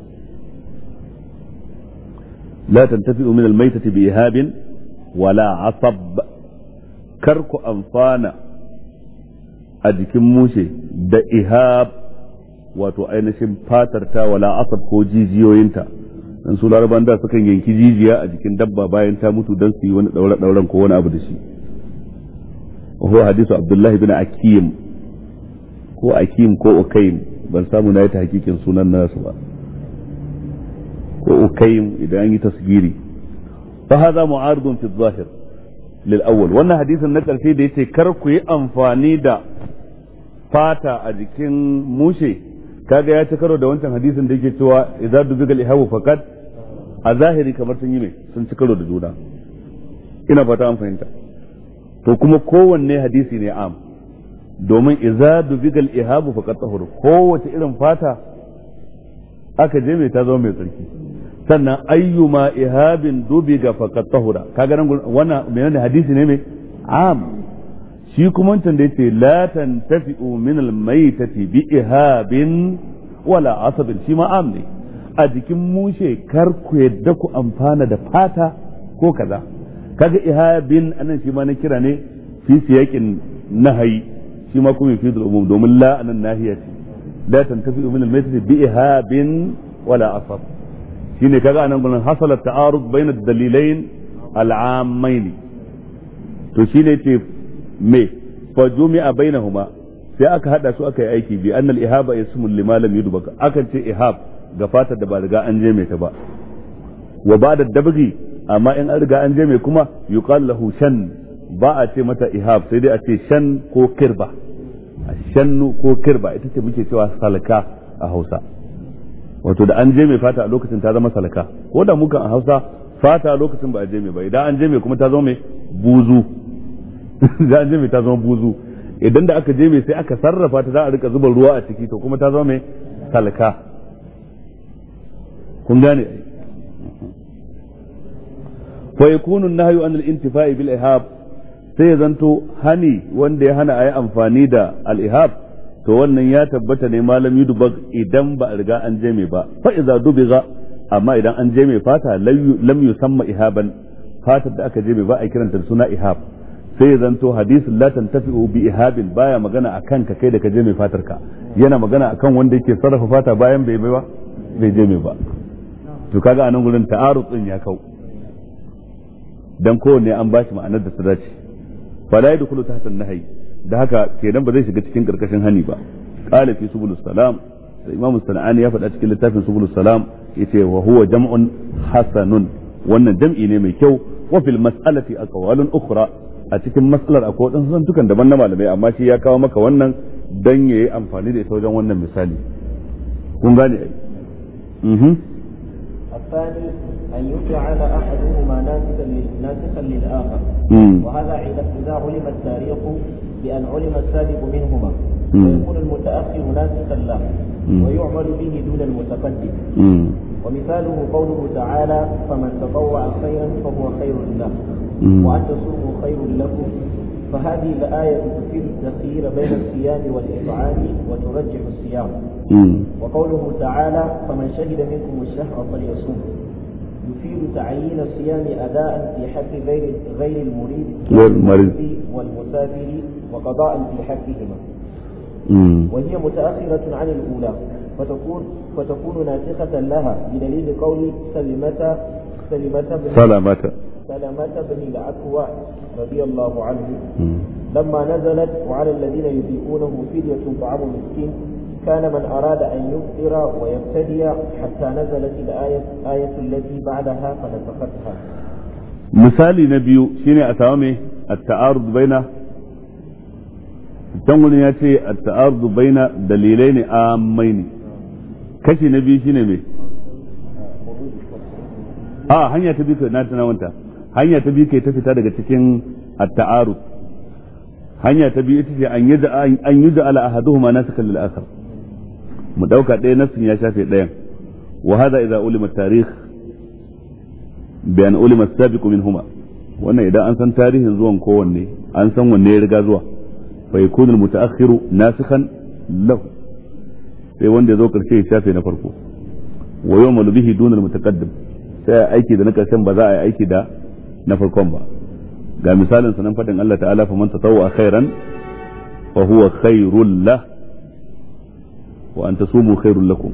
la tantafi'u min almaitati bi ihabin wala asab kar ku amfana a jikin mushe da ihab wato ainihin fatar ta wala asab ko jijiyoyinta dan su laraban da sukan yanki jijiya a jikin dabba bayan ta mutu dan su yi wani daure dauren ko wani abu da shi وهو حديث عبد الله بن أكيم ko akim ko ukaim ban samu na yi ta hakikin sunan nasu ba ko ukaim idan an yi tasgiri fa hadha mu'aridun fi zahir lil awwal wannan hadisin na karshe da yace kar ku yi amfani da fata a jikin mushe kaga ya ci karo da wancan hadisin da yake cewa idza dubigal ihabu faqat a zahiri kamar sun yi mai sun ci karo da juna ina fata an fahimta to kuma kowanne hadisi ne am domin idza dubigal ihabu faqat tahur kowace irin fata aka je mai ta zama mai tsarki sannan ayyuma ihabin dubiga faqat tahura kaga nan wannan menene hadisi ne mai am shi kuma wancan da yace la tantafi'u min al-maytati bi ihabin wala asabin shi ma am ne a jikin mushe kar ku yadda ku amfana da fata ko kaza kaga ihabin anan shi ma na kira ne fi siyakin nahayi shi ma kuma fi umum domin la anan nahiya ce la tantafi'u min al-maytati bi ihabin wala asab shine kaga anan gurin hasala ta'arud bayna ad-dalilain al-ammain to shine ce me fa jumi'a bainahuma sai aka hada su aka yi aiki bi annal ihaba ismul lima lam yudbaka akan ce ihab ga fatar da ba riga an je mai ta ba wa ba'da dabghi amma in an riga an je mai kuma yuqal lahu shan ba a ce mata ihab sai dai a ce shan ko kirba shannu ko kirba ita ce muke cewa salka a Hausa wato da an je mai fata a lokacin ta zama salka ko da mukan a Hausa fata a lokacin ba a je mai ba idan an je mai kuma ta zama mai buzu da an je mai ta zama buzu idan da aka je mai sai aka sarrafa ta za a rika zuba ruwa a ciki to kuma ta zama mai salka kun gane fa yakunu an-nahyu an al-intifa'i bil ihab sai ya zanto hani wanda ya hana ayi amfani da al-ihab to wannan ya tabbata ne malam yudbag idan ba a riga an je mai ba fa idza dubiga amma idan an je mai fata lam yusamma ihaban fatar da aka je mai ba a kiranta da suna ihab sai ya zanto hadisin la tantafi'u bi ihabin baya magana akan ka kai da ka je mai fatar ka yana magana akan wanda yake sarrafa fata bayan bai bai ba bai je mai ba to kaga anan gurin ta'arud din ya kau dan kowanne an bashi ma'anar da su dace fala yadkhulu tahta an-nahy da haka kenan ba zai shiga cikin karkashin hani ba qala fi subulus salam da imam sanani ya faɗa cikin littafin subulus salam yace wa huwa jam'un hasanun wannan jam'i ne mai kyau wa fil mas'alati aqwalun ukhra a cikin mas'alar akwai wadansu zantukan daban na malamai amma shi ya kawo maka wannan dan yayi amfani da ita wajen wannan misali kun gane ai mhm الثاني أن يجعل أحدهما ناسخا ناسخا للآخر وهذا إذا علم التاريخ بأن علم السابق منهما ويكون المتأخر ناسخا له ويعمل به دون المتقدم ومثاله قوله تعالى فمن تطوع خيرا فهو خير له وأن تصوموا خير لكم فهذه الآية تفيد التخيير بين الصيام والإطعام وترجح الصيام وقوله تعالى فمن شهد منكم الشهر فليصوم يفيد تعيين الصيام أداء في حق غير غير المريد والمريض والمسافر وقضاء في حقهما وهي متأخرة عن الأولى فتكون فتكون ناسخة لها بدليل قول سلمة سلمة بن سلامة سلمة بن الأكوع رضي الله عنه لما نزلت وعلى الذين يطيقونه فدية طعام مسكين كان من أراد أن يفطر ويبتدي حتى نزلت الآية آية التي بعدها فنسختها misali na biyu shine a samu me at-ta'arud baina can ya ce at-ta'arud baina dalilai ne amai ne kashi na biyu shine me a hanya ta biyu na tunawanta hanya ta biyu kai ta fita daga cikin at-ta'arud hanya ta biyu ita ce an yi an yi ala ahaduhuma nasikan lil akhar mu dauka ɗaya nasin ya shafe ɗayan wa hada idza ulima tarikh bi an ulima as-sabiq minhuma wannan idan an san tarihin zuwan kowanne an san wanne ya riga zuwa fa yakunu al-mutaakhiru nasikhan lahu sai wanda ya zo karshe ya shafe na farko wa yu'malu bihi dun al-mutaqaddim sai aiki da na karshen ba za a yi aiki da na farkon ba ga misalin sanan fadin Allah ta'ala fa man tatawwa khairan fa huwa khairul lah wa an tasumu khairul lakum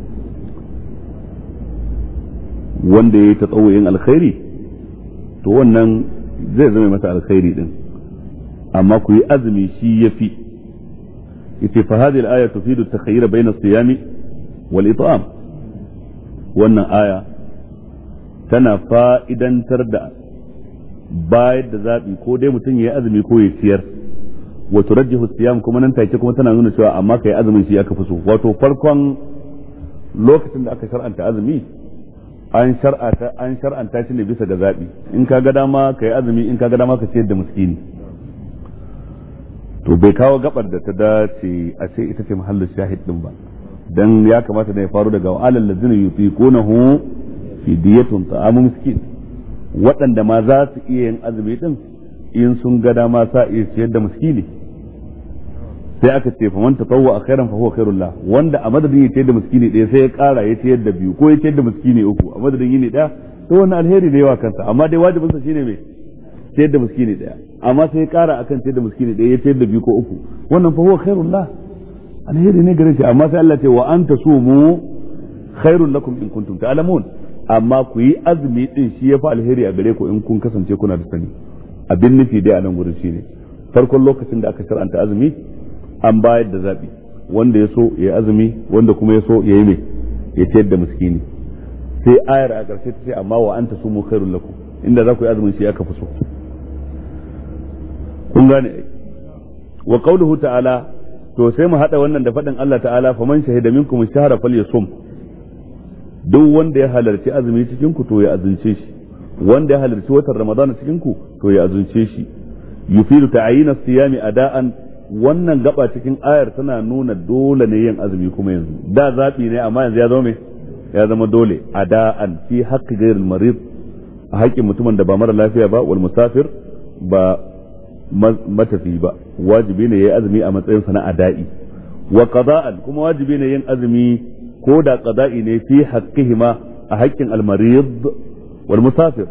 wanda yayi tatawuyin alkhairi to wannan zai zama masa alkhairi din amma ku yi azumi shi yafi yace fa hadhihi al-aya tufidu at-takhayyur bayna as-siyami wal it'am wannan aya tana fa'idantar da bayar da zaɓi ko dai mutum ya yi azumi ko ya ciyar wa turajjihu siyam kuma nan take kuma tana nuna cewa amma kai azumin shi aka fi so wato farkon lokacin da aka shar'anta azumi an shar'anta an shar'anta shi ne bisa ga zabi in ka ga dama kai azumi in ka ga dama ka ciyar da miskini to bai kawo gabar da ta dace a ce ita ce mahallin shahid din ba dan ya kamata da ya faru daga alal ladzina yutiqunahu fi diyatun ta'amu miskin waɗanda ma za su iya yin azumi din in sun ga dama sa iya ciyar da miskini sai aka ce faman tatawwa khairan fa huwa khairul lah wanda a madadin ya ciyar da miskini ɗaya sai ya ƙara ya ciyar da biyu ko ya ciyar da miskini uku a madadin yini ɗaya to wannan alheri ne yawa kansa amma dai wajibinsa shine me ciyar da miskini ɗaya amma sai ya ƙara akan ciyar da miskini ɗaya ya ciyar da biyu ko uku wannan fa huwa khairul lah alheri ne gare shi amma sai Allah ce wa anta sumu khairul lakum in kuntum ta'lamun amma ku yi azumi din shi yafi alheri a gare ku in kun kasance kuna da sani abin nufi dai a nan gurin shine farkon lokacin da aka shar'anta azumi an bayar da zabi wanda ya so ya azumi wanda kuma ya so ya yi mai ya ciyar da miskini sai ayar a ƙarshe ta ce amma wa anta sumu khairul lakum inda za ku yi azumin shi aka fi so kun gane wa qawluhu ta'ala to sai mu hada wannan da faɗin Allah ta'ala faman shahida minkum shahra falyasum duk wanda ya halarci azumi cikin ku to ya azunce shi wanda ya halarci watan ramadana cikin ku to ya azunce shi yufidu ta'ayina siyami ada'an wannan gaba cikin ayar tana nuna dole ne yin azumi kuma yanzu da zabi ne amma yanzu ya zama me ya zama dole ada'an fi haqqi ghairil marid a haƙƙin mutumin da ba mara lafiya ba wal musafir ba matafi ba wajibi ne yayi azumi a matsayin sa na ada'i wa qada'an kuma wajibi ne yin azumi ko da qada'i ne fi haqqihima a haƙƙin al marid wal musafir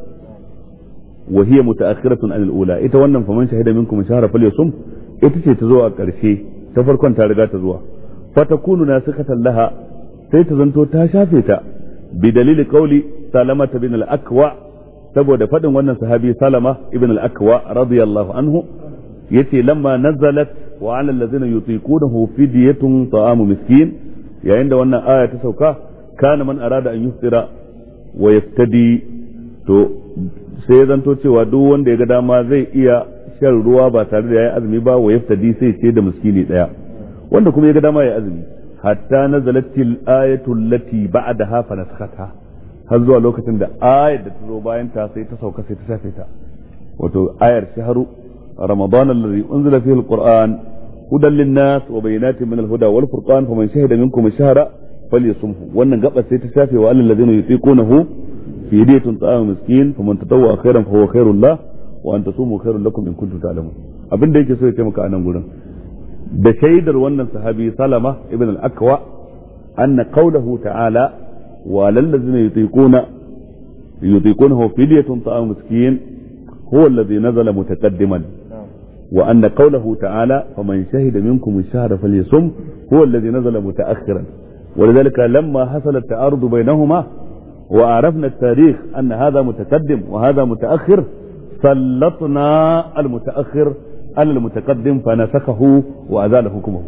wa hiya mutaakhiratun an al ula ita wannan faman shahida minkum shahra falyasum ita ce ta zo a ƙarshe ta farkon ta riga ta zuwa fatakunu nasikatan laha sai ta zanto ta shafe ta bi dalili qauli salamata bin al akwa saboda faɗin wannan sahabi salama ibn al-akwa radiyallahu anhu yace lamma nazalat wa ala allazina yutiqunahu fidyatun ta'amu miskin yayin da wannan aya ta sauka kana man arada an yuftira wa yaftadi to sai zanto cewa duk wanda ya ga dama zai iya shan ruwa ba tare da yayi azumi ba wa yaftadi sai ce da miskini daya wanda kuma ya ga dama ya azumi hatta nazalatil ayatu allati ba'daha fa nasakhata har zuwa lokacin da ayar da ta zo bayan ta sai ta sauka sai ta shafe ta wato ayar shahru ramadan alladhi unzila fihi alquran hudan linnas wa bayyinatin min alhuda wal furqan faman shahida minkum ash-shahra falyasumhu wannan gaba sai ta shafe wa alal ladina yutiqunahu fi yadiyatun ta'am miskin faman tatawwa khairan fa huwa khairul lah wa an tasumu khairul lakum in kuntum ta'lamun abin da yake so ya taimaka a nan gurin da shaidar wannan sahabi salama ibn al-akwa anna qawluhu ta'ala وعلى الذين يطيقون يطيقونه فدية طعام مسكين هو الذي نزل متقدما وأن قوله تعالى فمن شهد منكم الشهر فليصم هو الذي نزل متأخرا ولذلك لما حصل التعارض بينهما وعرفنا التاريخ أن هذا متقدم وهذا متأخر سلطنا المتأخر على المتقدم فنسخه وأزال حكمه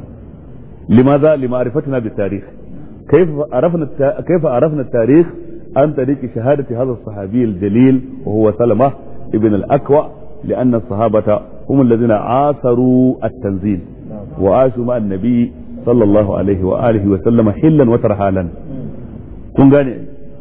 لماذا؟ لمعرفتنا بالتاريخ كيف عرفنا كيف عرفنا التاريخ عن طريق شهادة هذا الصحابي الجليل وهو سلمة ابن الأكوع لأن الصحابة هم الذين عاصروا التنزيل وعاشوا مع النبي صلى الله عليه وآله وسلم حلا وترحالا kun gane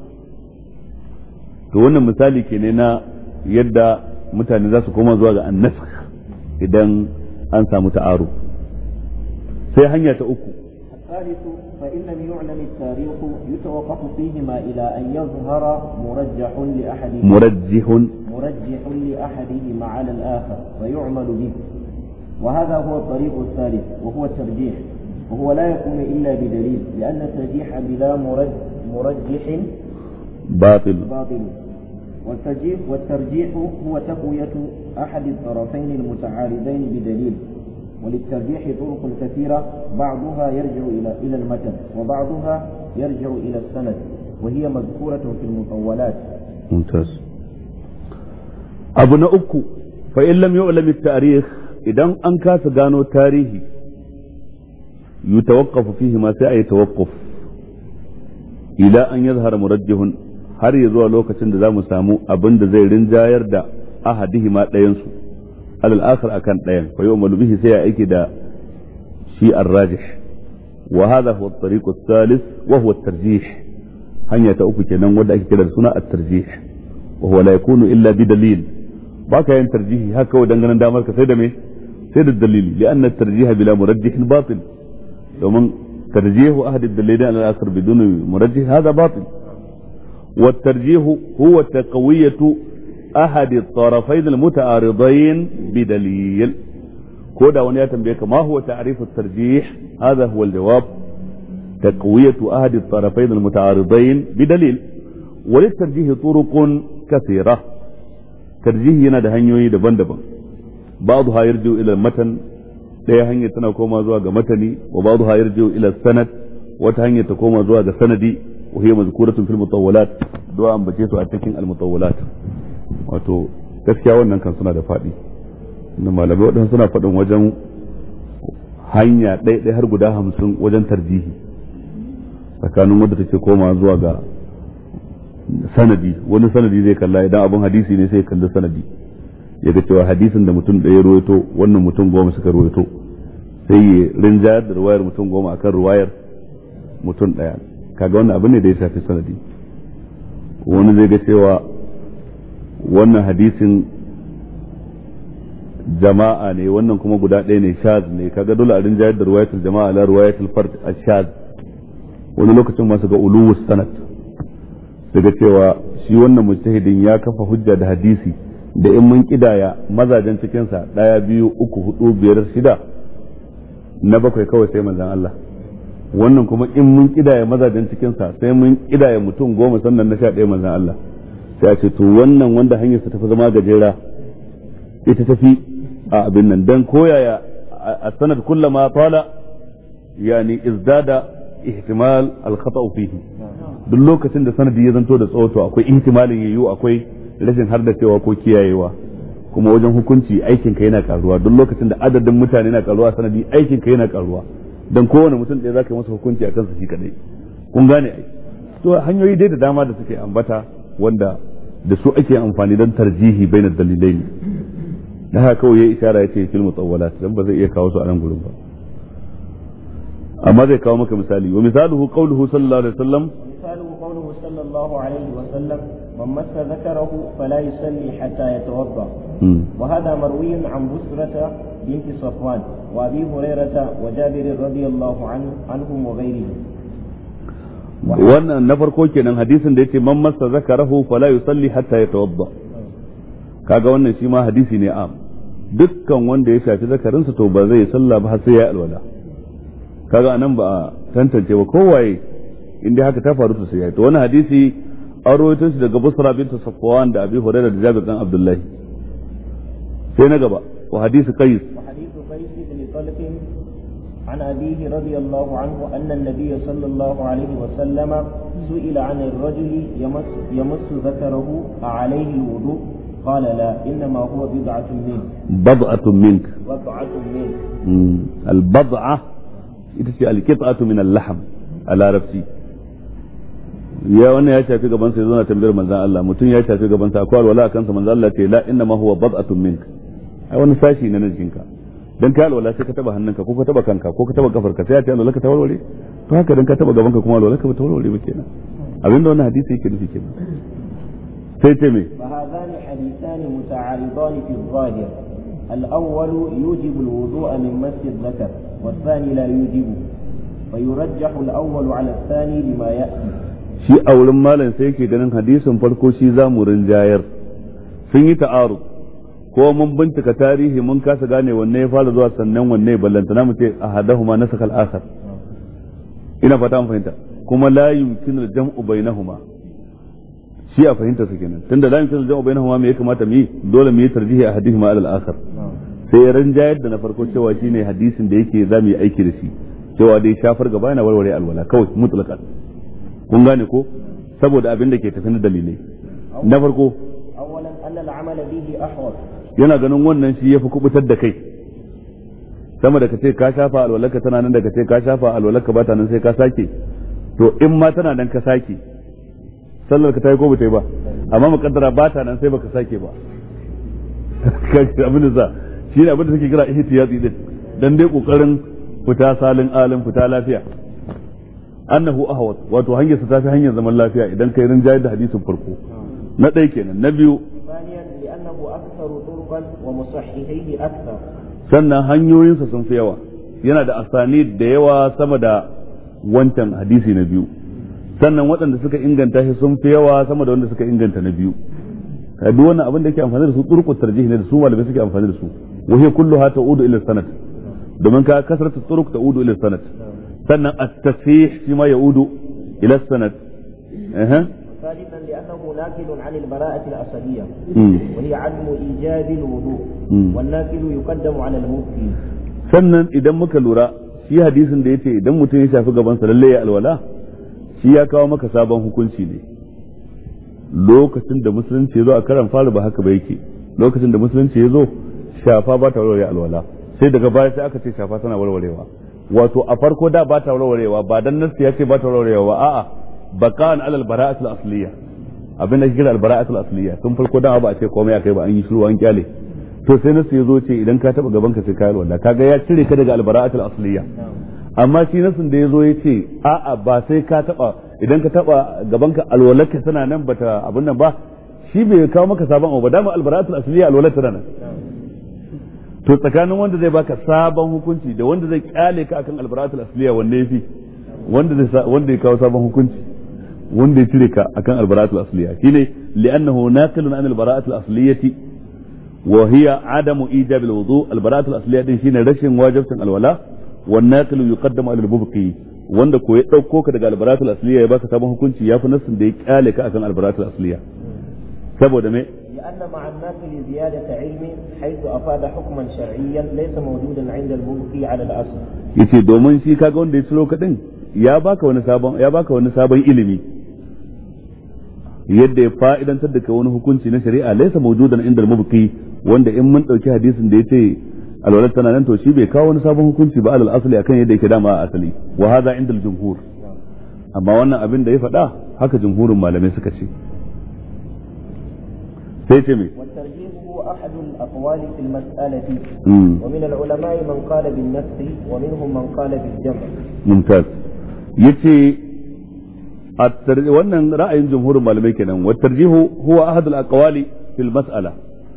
to wannan misali ke ne na yadda mutane za su koma zuwa ga annask idan an samu ta'aru sai hanya ta uku الثالث فإن لم يعلم التاريخ يتوقف فيهما إلى أن يظهر مرجح لأحدهما مرجح مرجح لأحدهما على الآخر فيعمل به وهذا هو الطريق الثالث وهو الترجيح وهو لا يكون إلا بدليل لأن الترجيح بلا مرج مرجح باطل باطل والترجيح والترجيح هو تقوية أحد الطرفين المتعارضين بدليل وللترجيح طرق كثيرة بعضها يرجع إلى إلى المتن وبعضها يرجع إلى السند وهي مذكورة في المطولات ممتاز abu na uku fa in lam yu'lam at-tarikh idan an kasa gano tarihi yutawaqqafu fihi ma sai ayi tawaqquf ila an yazhara murajjihun har ya zuwa lokacin da zamu samu abin da zai rinjayar da ahadihi ma ɗayan su alal akhar akan ɗayan fa yu'malu bihi sai ya aiki da shi ar-rajih wa hadha huwa at-tariq ath-thalith wa huwa at-tarjih hanya ta uku kenan wanda ake kira da suna at-tarjih wa huwa la yakunu illa bi dalil baka yin tarjihi haka kawai dangane damar ka sai da me sai da dalili li'anna at-tarjih bila murajjih batil domin tarjihu ahad ad-dalilain ala al-akhar bidun murajjih hada batil والترجيح هو تقوية أحد الطرفين المتعارضين بدليل كودا ونيا تنبيك ما هو تعريف الترجيح هذا هو الجواب تقوية أحد الطرفين المتعارضين بدليل وللترجيح طرق كثيرة ترجيح ينادى هنيوي دبن دبن بعضها يرجع إلى المتن ɗaya hanyar tana koma zuwa ga matani wa ba'dhu ha yarji'u ila sanad wata hanyar ta koma zuwa ga sanadi wa hiya mazkuratun fil mutawwalat do an bace su a cikin al mutawwalat wato gaskiya wannan kan suna da faɗi inda malamai waɗansu suna faɗin wajen hanya ɗaya har guda hamsin wajen tarjihi tsakanin wadda take koma zuwa ga sanadi wani sanadi zai kalla idan abin hadisi ne sai ya kalli sanadi ya ga cewa hadisin da mutum ɗaya ruwaito wannan mutum goma suka ruwaito sai ya rinjayar da ruwayar mutum goma akan ruwayar mutum ɗaya kaga wannan abin ne da ya shafi sanadi wani zai ga cewa wannan hadisin jama'a ne wannan kuma guda ɗaya ne shaz ne kaga dole a rinjayar da ruwayatul jama'a la ruwayatul fard ashaz wani lokacin masu ga uluwus sanad daga cewa shi wannan mujtahidin ya kafa hujja da hadisi da in mun kidaya mazajen cikinsa ɗaya biyu uku hudu biyar shida na bakwai kawai sai manzan Allah wannan kuma in mun kidaya mazajen cikinsa sai mun kidaya mutum goma sannan na sha ɗaya manzan Allah sai a ce to wannan wanda hanyarsa tafi zama gajera ita tafi a abin nan dan koyaya a sanad kullama tala yani izdada ihtimal al-khata fihi duk lokacin da sanadi ya zanto da tsawo to akwai ihtimalin yayyu akwai rashin hardacewa ko kiyayewa kuma wajen hukunci aikin ka yana karuwa duk lokacin da adadin mutane na karuwa sanadi aikin ka yana karuwa dan kowane mutum ɗaya zaka yi masa hukunci akan sa shi kadai kun gane ai to hanyoyi dai da dama da suke ambata wanda da su ake amfani don tarjihi baina dalilai ne da haka kawai ya isara ya ce fil mutawwalat dan ba zai iya kawo su a nan gurin ba amma zai kawo maka misali wa misaluhu qawluhu sallallahu alaihi wasallam مثاله قوله صلى الله عليه وسلم من مس ذكره فلا يصلي حتى يتوضا وهذا مروي عن بسرة بنت صفوان وابي هريرة وجابر رضي الله عنه عنهم وغيرهم wannan na farko kenan hadisin da yace man massa zakarahu fala yusalli hatta yatawadda kaga wannan shi ma hadisi ne am dukkan wanda ya shafi zakarinsa to ba zai sallah ba har sai ya alwala kaga anan ba a tantance ba kowaye in dai haka ta faru to sai ya to wannan hadisi an rawaito shi daga Busra bint Safwan da Abi Hurairah da Jabir dan Abdullahi sai na gaba wa hadisi Qais وحديث قيس بن طلق عن أبيه رضي الله عنه أن النبي صلى الله عليه وسلم سئل عن الرجل يمس, يمس ذكره أعليه الوضوء قال لا إنما هو بضعة منه بضعة منك بضعة منه مم. البضعة ita ce alkit'atu min al-lahm a larabci ya wannan ya shafi gaban sa yana tambayar manzon Allah mutum ya shafi gaban sa akwai alwala kansa manzon Allah ce la inna ma huwa bad'atun mink ai wani sashi na jikinka dan ka alwala sai ka taba hannunka ko ka taba kanka ko ka taba kafarka sai ya ce alwala ka ta warware to haka dan ka taba gaban ka kuma alwala ka ta warware ba kenan abinda wannan hadisi yake nufi kenan sai ce me فهذان حديثان متعارضان في الظاهر الأول يوجب الوضوء من مس الذكر والثاني لا يوجبه فيرجح الأول على الثاني لما يأتي shi a wurin malam sai yake ganin hadisin farko shi za mu rinjayar sun yi ta'aru ko mun bincika tarihi mun kasa gane wanne ya fara zuwa sannan wanne ballantana mu ce ahadahuma nasakha al-akhar ina fata an fahimta kuma la yumkinu al-jam'u bainahuma shi a fahimta su kenan tunda la yumkinu al-jam'u bainahuma me ya kamata mu yi dole mu yi tarjihi ahadihima ala al-akhar sai ya rinjayar da na farko cewa shine hadisin da yake za mu yi aiki da shi cewa dai shafar gaba yana warware alwala kawai mutlaqan kun gane ko saboda abin da ke tafi na dalilai na farko أولا أن العمل به أحوط yana ganin wannan shi yafi kubutar da kai sama da kace ka shafa alwalaka tana nan da kace ka shafa alwalaka ba ta nan sai ka sake to in ma tana nan ka sake sallar ka ta yi ko bata yi ba amma mukaddara ba ta nan sai baka sake ba kace abin da za shi ne abin da suke kira ihtiyati din dan dai kokarin fita salin alin fita lafiya annahu ahwat wato hanyar sa tafi hanyar zaman lafiya idan kai rinjaye da hadisin farko na ɗaya kenan na biyu ثانيا لأنه أكثر طرقا ومصححيه أكثر sannan hanyoyinsa sun fi yawa yana da asani da yawa sama da wancan hadisi na biyu sannan waɗanda suka inganta shi sun fi yawa sama da wanda suka inganta na biyu ka duk wannan abin da yake amfani da su turqut tarjih ne da su malamai suke amfani da su wa hiya kulluha ta'udu ila sanad domin ka kasratu turuq ta'udu ila sanad sannan at-tasih shi ma ya'udu ila sanad eh ثالثا لأنه ناقل عن البراءة الأصلية مم. وهي عدم إيجاب الوضوء مم. والناقل يقدم على المفتي sannan idan muka lura shi hadisin da yace idan mutum ya shafi gabansa lalle ya alwala shi ya kawo maka sabon hukunci ne lokacin da musulunci ya zo a karan fara ba haka ba yake lokacin da musulunci ya zo shafa ba ta warware alwala sai daga baya sai aka ce shafa tana warwarewa wato a farko da ba ta warwarewa ba dan nasu ya ce ba ta warwarewa ba a'a baqan alal bara'atul asliya abin da kira al bara'atul asliya tun farko da ba a ce komai akai ba an yi shiru an kyale to sai nasu ya zo ce idan ka taba gaban ka sai ka yi alwala kaga ya cire ka daga al bara'atul asliya amma shi nasin da ya zo ya ce a'a ba sai ka taba idan ka taba gabanka alwalarka tana nan bata abin nan ba shi bai kawo maka sabon abu ba dama albara'atul asliya alwalar tana nan to tsakanin wanda zai baka sabon hukunci da wanda zai kyale ka akan albara'atul asliya wanne yafi wanda zai sa- wanda ya kawo sabon hukunci wanda ya cire ka akan albara'atul asliya shine li'annahu naqilun an albara'atul asliyati wa hiya adamu ijab alwudu albara'atul asliya din shine rashin wajibcin alwala wan naqilu yuqaddamu ala albubqi wanda ko ya dauko ka daga albara'atul asliya ya baka sabon hukunci yafi nassin da ya kyale ka akan albara'atul asliya saboda me لأن مع الناقل زيادة علم حيث أفاد حكما شرعيا ليس موجودا عند المبقي على الأصل yace domin shi kaga wanda ya ciro kadin ya baka wani sabon ya baka wani sabon ilimi yadda ya fa'idantar da kai wani hukunci na shari'a laysa mawjudan inda al-mubqi wanda in mun dauki hadisin da yace alwalad tana nan to shi bai kawo wani sabon hukunci ba alal asli akan yadda yake dama a asali wa hadha inda al-jumhur amma wannan abin da ya faɗa haka jumhurin malamai suka ce sai ce me والترجيح هو أحد الأقوال في المسألة Mm. ومن العلماء من قال بالنسخ ومنهم من قال بالجمع mumtaz yace at-tar- wannan ra'ayin jumhurin malamai kenan wa tarjihu huwa ahad al-aqwali fil mas'ala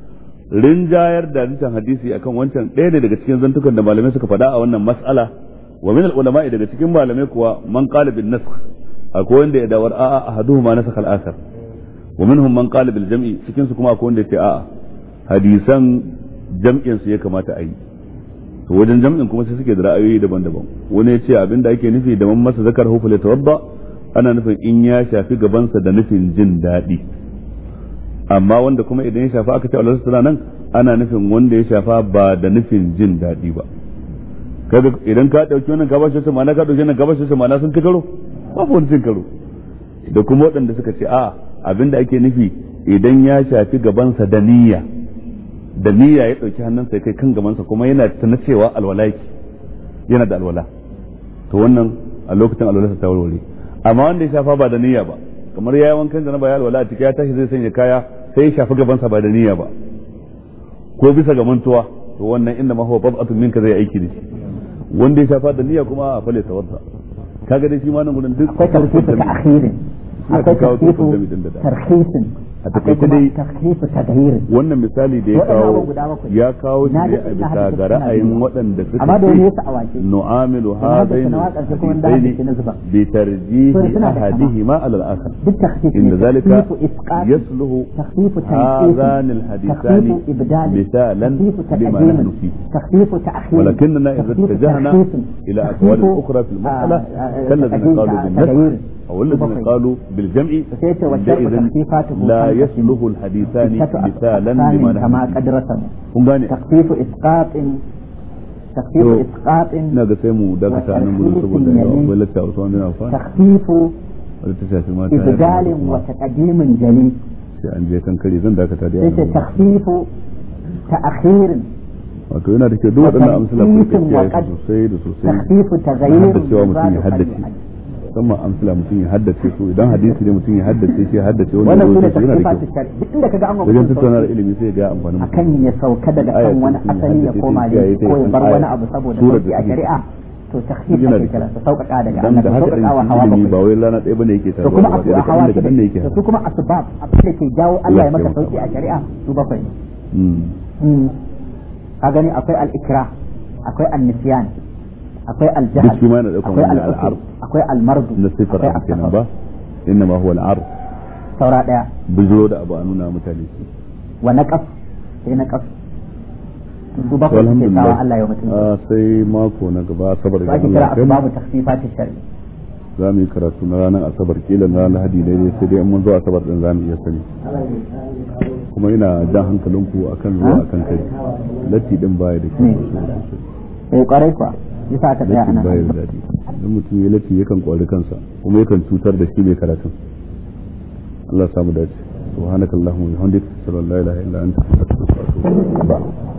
rinjayar da wancan hadisi akan wancan ɗaya ne daga cikin zantukan da malamai suka faɗa a wannan mas'ala wa min al-ulama daga cikin malamai kuwa man qala bin nasakh akwai wanda ya dawar a'a ahaduhuma nasakh al-akhar wa minhum man qala bil jam'i cikin su kuma akwai wanda ya ce a'a hadisan jam'in su ya kamata a yi to wajen jam'in kuma sai suke da ra'ayoyi daban-daban wani ya ce abin da ake nufi da man masa zakar hufu la tawadda ana nufin in ya shafi gabansa da nufin jin daɗi amma wanda kuma idan ya shafa aka ce Allah tana nan ana nufin wanda ya shafa ba da nufin jin daɗi ba kaga idan ka dauki wannan ka bashi ma'ana ka dauki wannan ka bashi ma'ana sun ci karo babu wani cin karo da kuma waɗanda suka ce a abin da ake nufi idan ya shafi gabansa da niyya da niyya ya ɗauki hannunsa ya kai kan gabansa kuma yana tana cewa alwala yake yana da alwala to wannan a lokacin alwalarsa ta warware amma wanda ya shafa ba da niyya ba kamar ya yi wankan da ba ya alwala a ciki ya tashi zai sanya kaya sai ya shafi gabansa ba da niyya ba ko bisa ga mantuwa to wannan inda ma huwa bab'atun minka zai aiki da shi wanda ya shafa da niyya kuma a fale tawadda kaga dai shi ma nan gudun duk akwai tarkifu ta akhirin akwai kawo tarkifu tukun jami din da da. tarkisin A akwai takaice kuma dai- tarkifu tadhirin wannan misali da ya Waɗannan kawo abubuwa guda bakwai. ya kawo shi Na ne ji a ina bisa haddace ga suna ra'ayin biyu. waɗanda suka amma da wani ce yasa a wace nu'amilu Na haddace hadain na waƙar kuma da haddace na zuba. bi tarjihi Suna da kama. ahadihima ala al-akhar duk takhfif إن ne ذلك takhfifu isqat يصلح تخفيف هذان تنفيذ الحديثان تخفيف إبدال مثالا تخفيف لما تقديم نحن فيه تخفيف تأخير ولكننا إذا تخفيف اتجهنا تخفيف إلى تخفيف أقوال أخرى في المسألة آه، آه، كالذين تقديم قالوا تغيير. بالنسخ أو الذين بقي. قالوا بالجمع فسيت والشرط عندئذ تخفيفاته لا خمسة. يصلح الحديثان ستة مثالا أقسام لما كما نحن قد رسم kun gane تخفيف إسقاط تخفيف To, إسقاط ina ga sai mu dakata nan gudun saboda وتخفيف yawa يلي. bai lacca wasu wani amfani تخفيف wadda ta shafi mata ya إبدال kamata kuma وتقديم جلي sai an je kan kare zan dakata da ليس yawa تخفيف تأخير wato yana da kyau duk waɗannan amsala ku rika وتنفيذ kiyaye su وقد- sosai da sosai تخفيف تغيير haddacewa mutum ya يزال haddace قد يؤدي. musamman amsala mutum ya haddace su idan hadisi ne mutum ya haddace shi ya haddace wani wannan sune rubutu yana da tafsifatu kyau shari duk inda kaga an wa wajen mutum tattauna da sauki ilimi sai ga amfanin mutum akan ya sauka daga Aya kan wani ce mutum ya asali ya haddace koma ta ne kiyaye ta ko ya san bar aya. wani abu saboda Surar sauki da a take shari'a to takhfif Yana ake da kira su sauƙaƙa daga dan Allah da to haka sauƙaƙa wa ɗin hawa ilimi ba bakwai wai rana ɗaya bane yake to taruwa kuma ba abu daga a hawa kaɗan daga kaɗan ne yake to su kuma asbab abin da ke jawo Allah ya maka sauki a shari'a su bakwai ne Mm. Mm. ka gani akwai al-ikra akwai an-nisyan akwai al-jahl Duk shi ma yana ɗaukar akwai wannan al-usr al'ar. akwai al-mardu na sifar akwai abu kenan as-safar ba inna ma huwa al'ar saura daya bijiro da abu a nuna mutane shi wa naqas sai naqas su bakwai suke sawa Allah ya mutum Ah, sai mako na gaba asabar su da ake Allah kira ya kai mu. asbabu takhfifati shari za mu yi karatu na ranar asabar kila na ranar lahadi daidai sai dai in mun zo asabar din za mu iya sani kuma ina jan hankalinku akan zuwa akan kai latti din baya da kyau Ne. sai kwarai kuwa yasa aka tsaya latti ana baya da daɗi idan mutum ya latti yakan kwari kansa kuma yakan cutar da shi mai karatun Allah ya samu dace subhanakallahumma wa bihamdika ashhadu an la ilaha illa anta astaghfiruka wa atubu ilaik